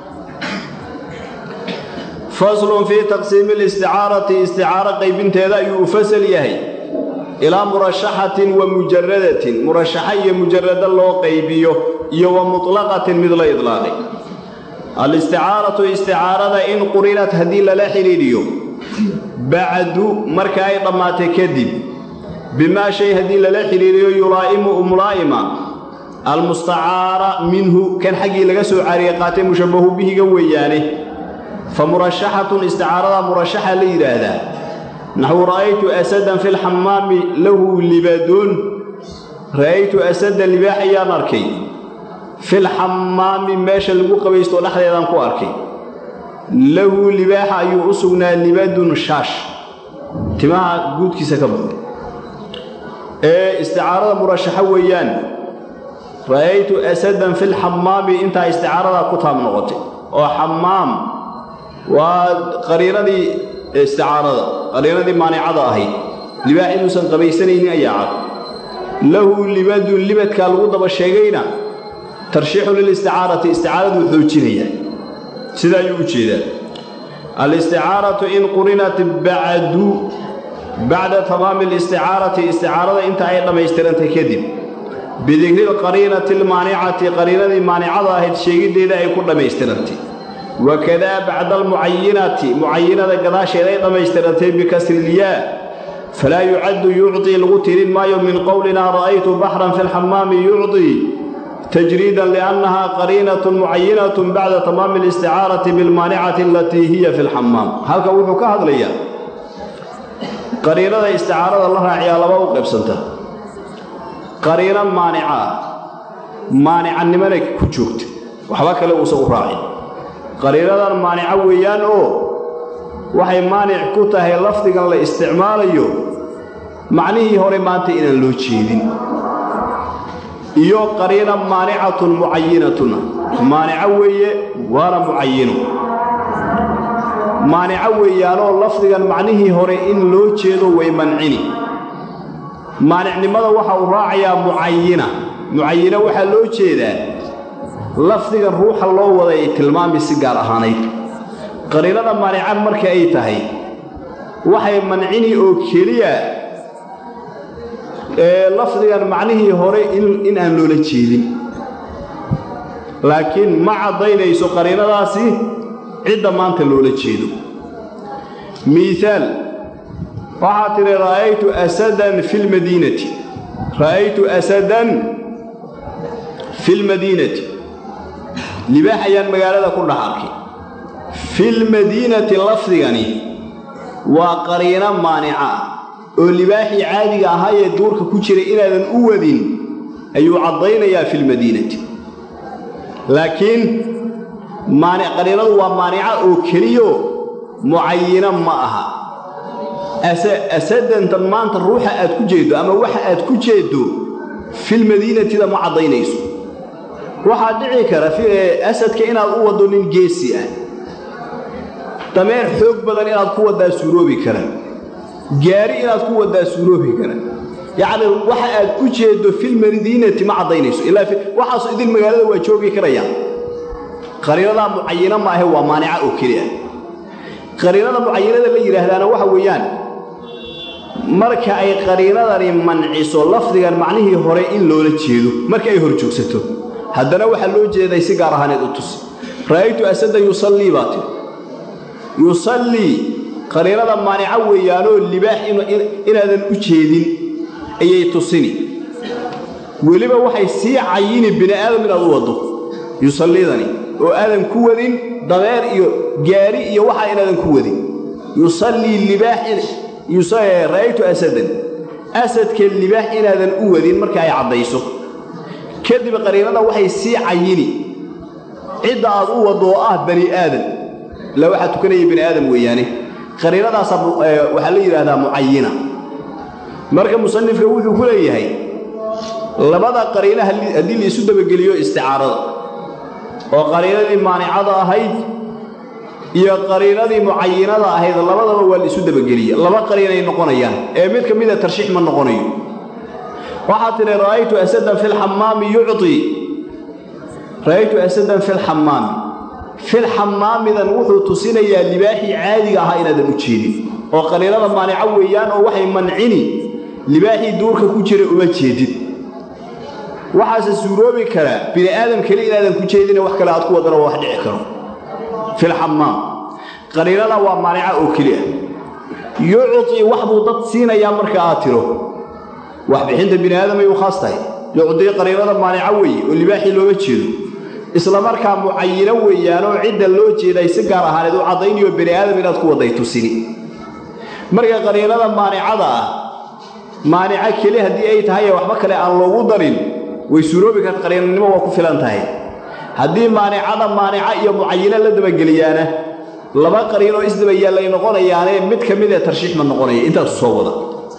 faslun fii taqsiimi listicaarati isticaaro qaybinteeda ayuu u fasal yahay ilaa murashaxatin wa mujaradatin murashaxa iyo mujarado loo qaybiyo iyo wa mutlaqatin mid la idlaaqay alisticaaratu isticaarada in qurinat haddii lala xidhiidhiyo bacdu marka ay dhammaatay kadib bimaa shay haddii lala xidhiidhiyo yulaa'imu mulaa'ima almustacaara minhu kan xaggii laga soo caariye qaatay mushabbahu bihiga weeyaane fa murashaxatun isticaarada murashaxa la yidhaahdaa naxwu ra'aytu asadan fi lxamaami lahu libadoon ra'aytu asada libaax ayaan arkay filxamaami meesha lagu qabaysto dhexdeedaan ku arkay lahu libaaxa ayuu u sugnaa libadun shaash timaha guudkiisa ka baxay ee isticaarada murashaxo weeyaan ra'aytu asadan filxamaami intaa isticaaradaa ku taab noqotay oo xamaam waa qariinadii isticaarada qariinadii maanicada ahayd libaax inuusan qabaysanaynin ayaa cad lahu libadun libadkaa lagu daba sheegayna tarshiixu lilisticaarati isticaaradu xoojinayaa sida ayuu u jeedaa alisticaaratu in qurinat bacdu bacda tamaami alisticaarati isticaarada inta ay dhammaystirantay kadib bidikri lqariinati almaanicati qariinadii maanicada ahayd sheegiddeeda ay ku dhammaystirantay wakadaa bacda almucayinati mucayinada gadaasheeda ay dhammaystiratay bikasrilyaa falaa yucaddu yucطii lagu tirin maayo min qowlinaa ra'aytu baxran fi lxamaami yucطii tajriidan liannahaa qariinatun mucayinatun bacda tamaami alisticaarati bilmaanicati alatii hiya fi lxamaam halkan wuxuu ka hadlayaa qariinada isticaarada la raaciyaa laba u qaybsanta qariino maanica ah maanicannimana ku joogta waxba kale uusan u raacin qariinadan maanica weeyaan oo waxay maanic ku tahay lafdigan la isticmaalayo macnihii hore maanta inaan loo jeedin iyo qariina maanicatun mucayinatuna maanico weeye waana mucayino maanico weeyaanoo lafdigan macnihii hore in loo jeedo way mancini maanicnimada waxa uu raacayaa mucayina mucayino waxaa loo jeedaa lafdigan ruuxa loo waday ay tilmaami si gaar ahaanayd qariinada maanica marka ay tahay waxay mancini oo keliya ee lafdigan macnihii hore in aan loola jeedin laakiin ma caddaynayso qariinadaasi cidda maanta loola jeedo miihaal waxaa tidhi ra'aytu asadan fi lmadiinati ra'aytu asadan fi lmadiinati libaax ayaan magaalada ku dhex arkay filmadiinati lafdigani waa qariino maanica ah oo libaaxii caadiga ahaayee duurka ku jiray inaadan u wadin ayuu caddaynayaa filmadiinati laakiin qariinadu waa maanica oo keliyo mucayino ma aha asadantan maanta ruuxa aad ku jeeddo ama waxa aad ku jeeddo filmadiinatida ma caddaynayso waxaa dhici kara asadka inaad u waddo nin geesi ah dameer xoog badan inaad ku waddaa suuroobi kara gaari inaad ku waddaa suuroobi kara yacni waxa aad u jeeddo filmadiinati ma caddaynayso ilaa waxaasu idin magaalada waa joogi karayaan qariinadaa mucayino maahe waa maanica oo keli ah qariinada mucayinada la yidhaahdaana waxa weeyaan marka ay qariinadani manciso lafdigan macnihii hore in loola jeedo marka ay hor joogsato haddana waxaa loo jeeday si gaar ahaaneed u tusi ra'aytu asadan yusallii baa tiri yusallii qariinada maanica weeyaanoo libaax inaadan u jeedin ayay tusini weliba waxay sii cayini bini aadam inaad u waddo yusalliidani oo aadan ku wadin dabeer iyo gaari iyo waxaa inaadan ku wadin yusallii libaax ra'aytu asadan asadka libaax inaadan u wadin marka ay caddayso kadib qariinada waxay sii cayini cidda aad u waddo oo ah bani aadam ila waxaa tukanaya bani aadam weeyaane qariinadaasa waxaa la yidhaahdaa mucayina marka musanifka wuxuu ku leeyahay labada qariina haddii la isu dabageliyo isticaarada oo qariinadii maanicada ahayd iyo qariinadii mucayinada ahayd labadaba waa la isu dabageliya laba qariinay noqonayaan ee mid ka mida tarshiix ma noqonayo waxaa tidhi ra'aytu asadan fi lxamaami yucطii ra'aytu asadan fi lxamaami filxamaamidan wuxuu tusinayaa libaaxii caadiga ahaa inaadan u jeedin oo qariinada maanica weeyaan oo waxay mancini libaaxii duurka ku jira uma jeedid waxaase suuroobi karaa bini aadam keli inaadan ku jeedine wax kale aad ku wadana waa wax dhici karo filxamaam qariinada waa maanica oo keli ah yucطii wax buu dad siinayaa marka aad tiro waxbixinta bini aadamay u khaas tahay yucdii qariinada maanica weeye oo libaaxii looma jeedo isla markaa mucayino weeyaanoo cidda loo jeeday si gaar ahaaneed u caddaynayo bani aadam inaad ku wadday tusini marka qariinada maanicada ah maanica keli haddii ay tahay ee waxba kale aan loogu darin way suuroobi karta qariinanimo waa ku filan tahay haddii maanicada maanica iyo mucayino la dabageliyaana laba qariinoo isdaba yaallay noqonayaane mid ka mid ee tarshiix ma noqonaya intaasu soo wada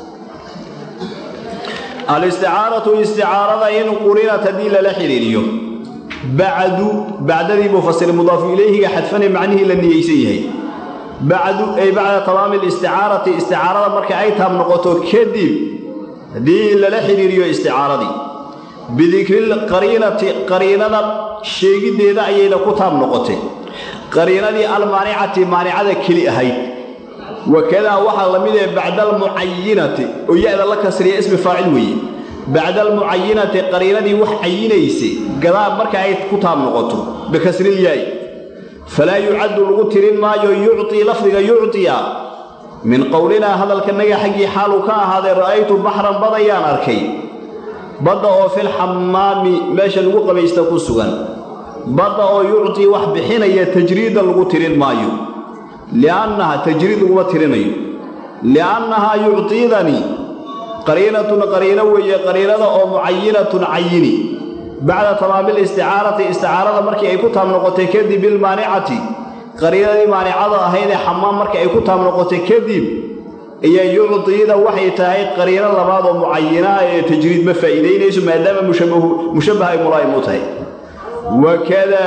alisticaaratu isticaarada in qurinat haddii lala xidhiiriyo bacdu bacdadii buu fasir mudaafu ilayhiga xadfane macnihii la niyeysan yahay bacdu ay bacda tamaami alisticaarati isticaarada marka ay taab noqoto kadib haddii lala xidhiiriyo isticaaradii bidikri qariinati qariinada sheegiddeeda ayayna ku taab noqotay qariinadii almaanicati maanicada keli ahayd wakadaa waxaa la mid ee bacda almucayinati oo ya-da la kasriya ismi faacil weeye bacda almucayinati qariinadii wax cayinaysay gadaa marka ay ku taab noqoto bikasrilyaay falaa yucaddu lagu tirin maayo yucطii lafdiga yucطiya min qowlinaa hadalkanaga xaggii xaaluu ka ahaaday ra'aytu baxran badayaan arkay badda oo fil xamaami meesha lagu qabaysta ku sugan badda oo yucطii wax bixinaya tajriida lagu tirin maayo liannaha tajriid laguma tirinayo liannahaa yucطiidani qariinatun qariino weeye qariinada oo mucayinatun cayini bacda tamaami listicaarati isticaarada markii ay ku taab noqotay kadib bilmaanicati qariinadii maanicada ahayd ee xamaam markii ay ku taab noqotay kadib iyo yucdiida waxay tahay qariino labaad oo mucayinaa ee tajriid ma faa'iidaynayso maadaama mushabbaha ay mulaa'im u tahay wakada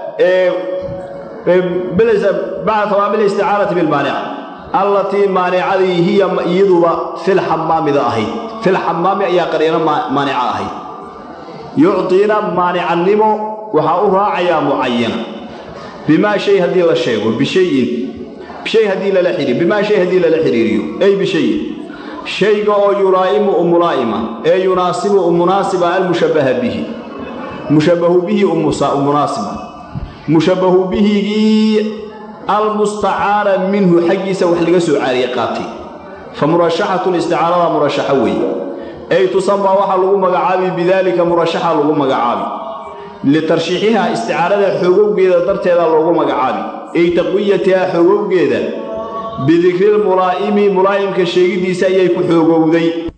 bacda tamaami listicaarati bilmaanica allatii maanicadii hiya iyaduba fil xamaamida ahayd fil xamaami ayaa qariino maanica ahayd yucdiina maanicannimo waxaa u raacayaa mucayana bimaa shay haddii la sheego bishayin shay haddii lala xidhiir bimaa shay haddii lala xidhiiriyo ay bishayin shayga oo yulaa'imu u mulaa'ima ee yunaasibu u munaasiba almushabbaha bihi mushabbahu bihi u munaasiba mushabbahu bihigii almustacaara minhu xaggiisa wax laga soo caariye qaatay fa murashaxatun isticaarada murashaxo weeye ay tusamaa waxaa lagu magacaabi bidaalika murashaxa lagu magacaabi litarshiixihaa isticaarada xoogowgeeda darteeda loogu magacaabi ay taqwiyatihaa xoogowgeeda bidikrilmulaa'imi mulaa'imka sheegiddiisa ayay ku xoogowday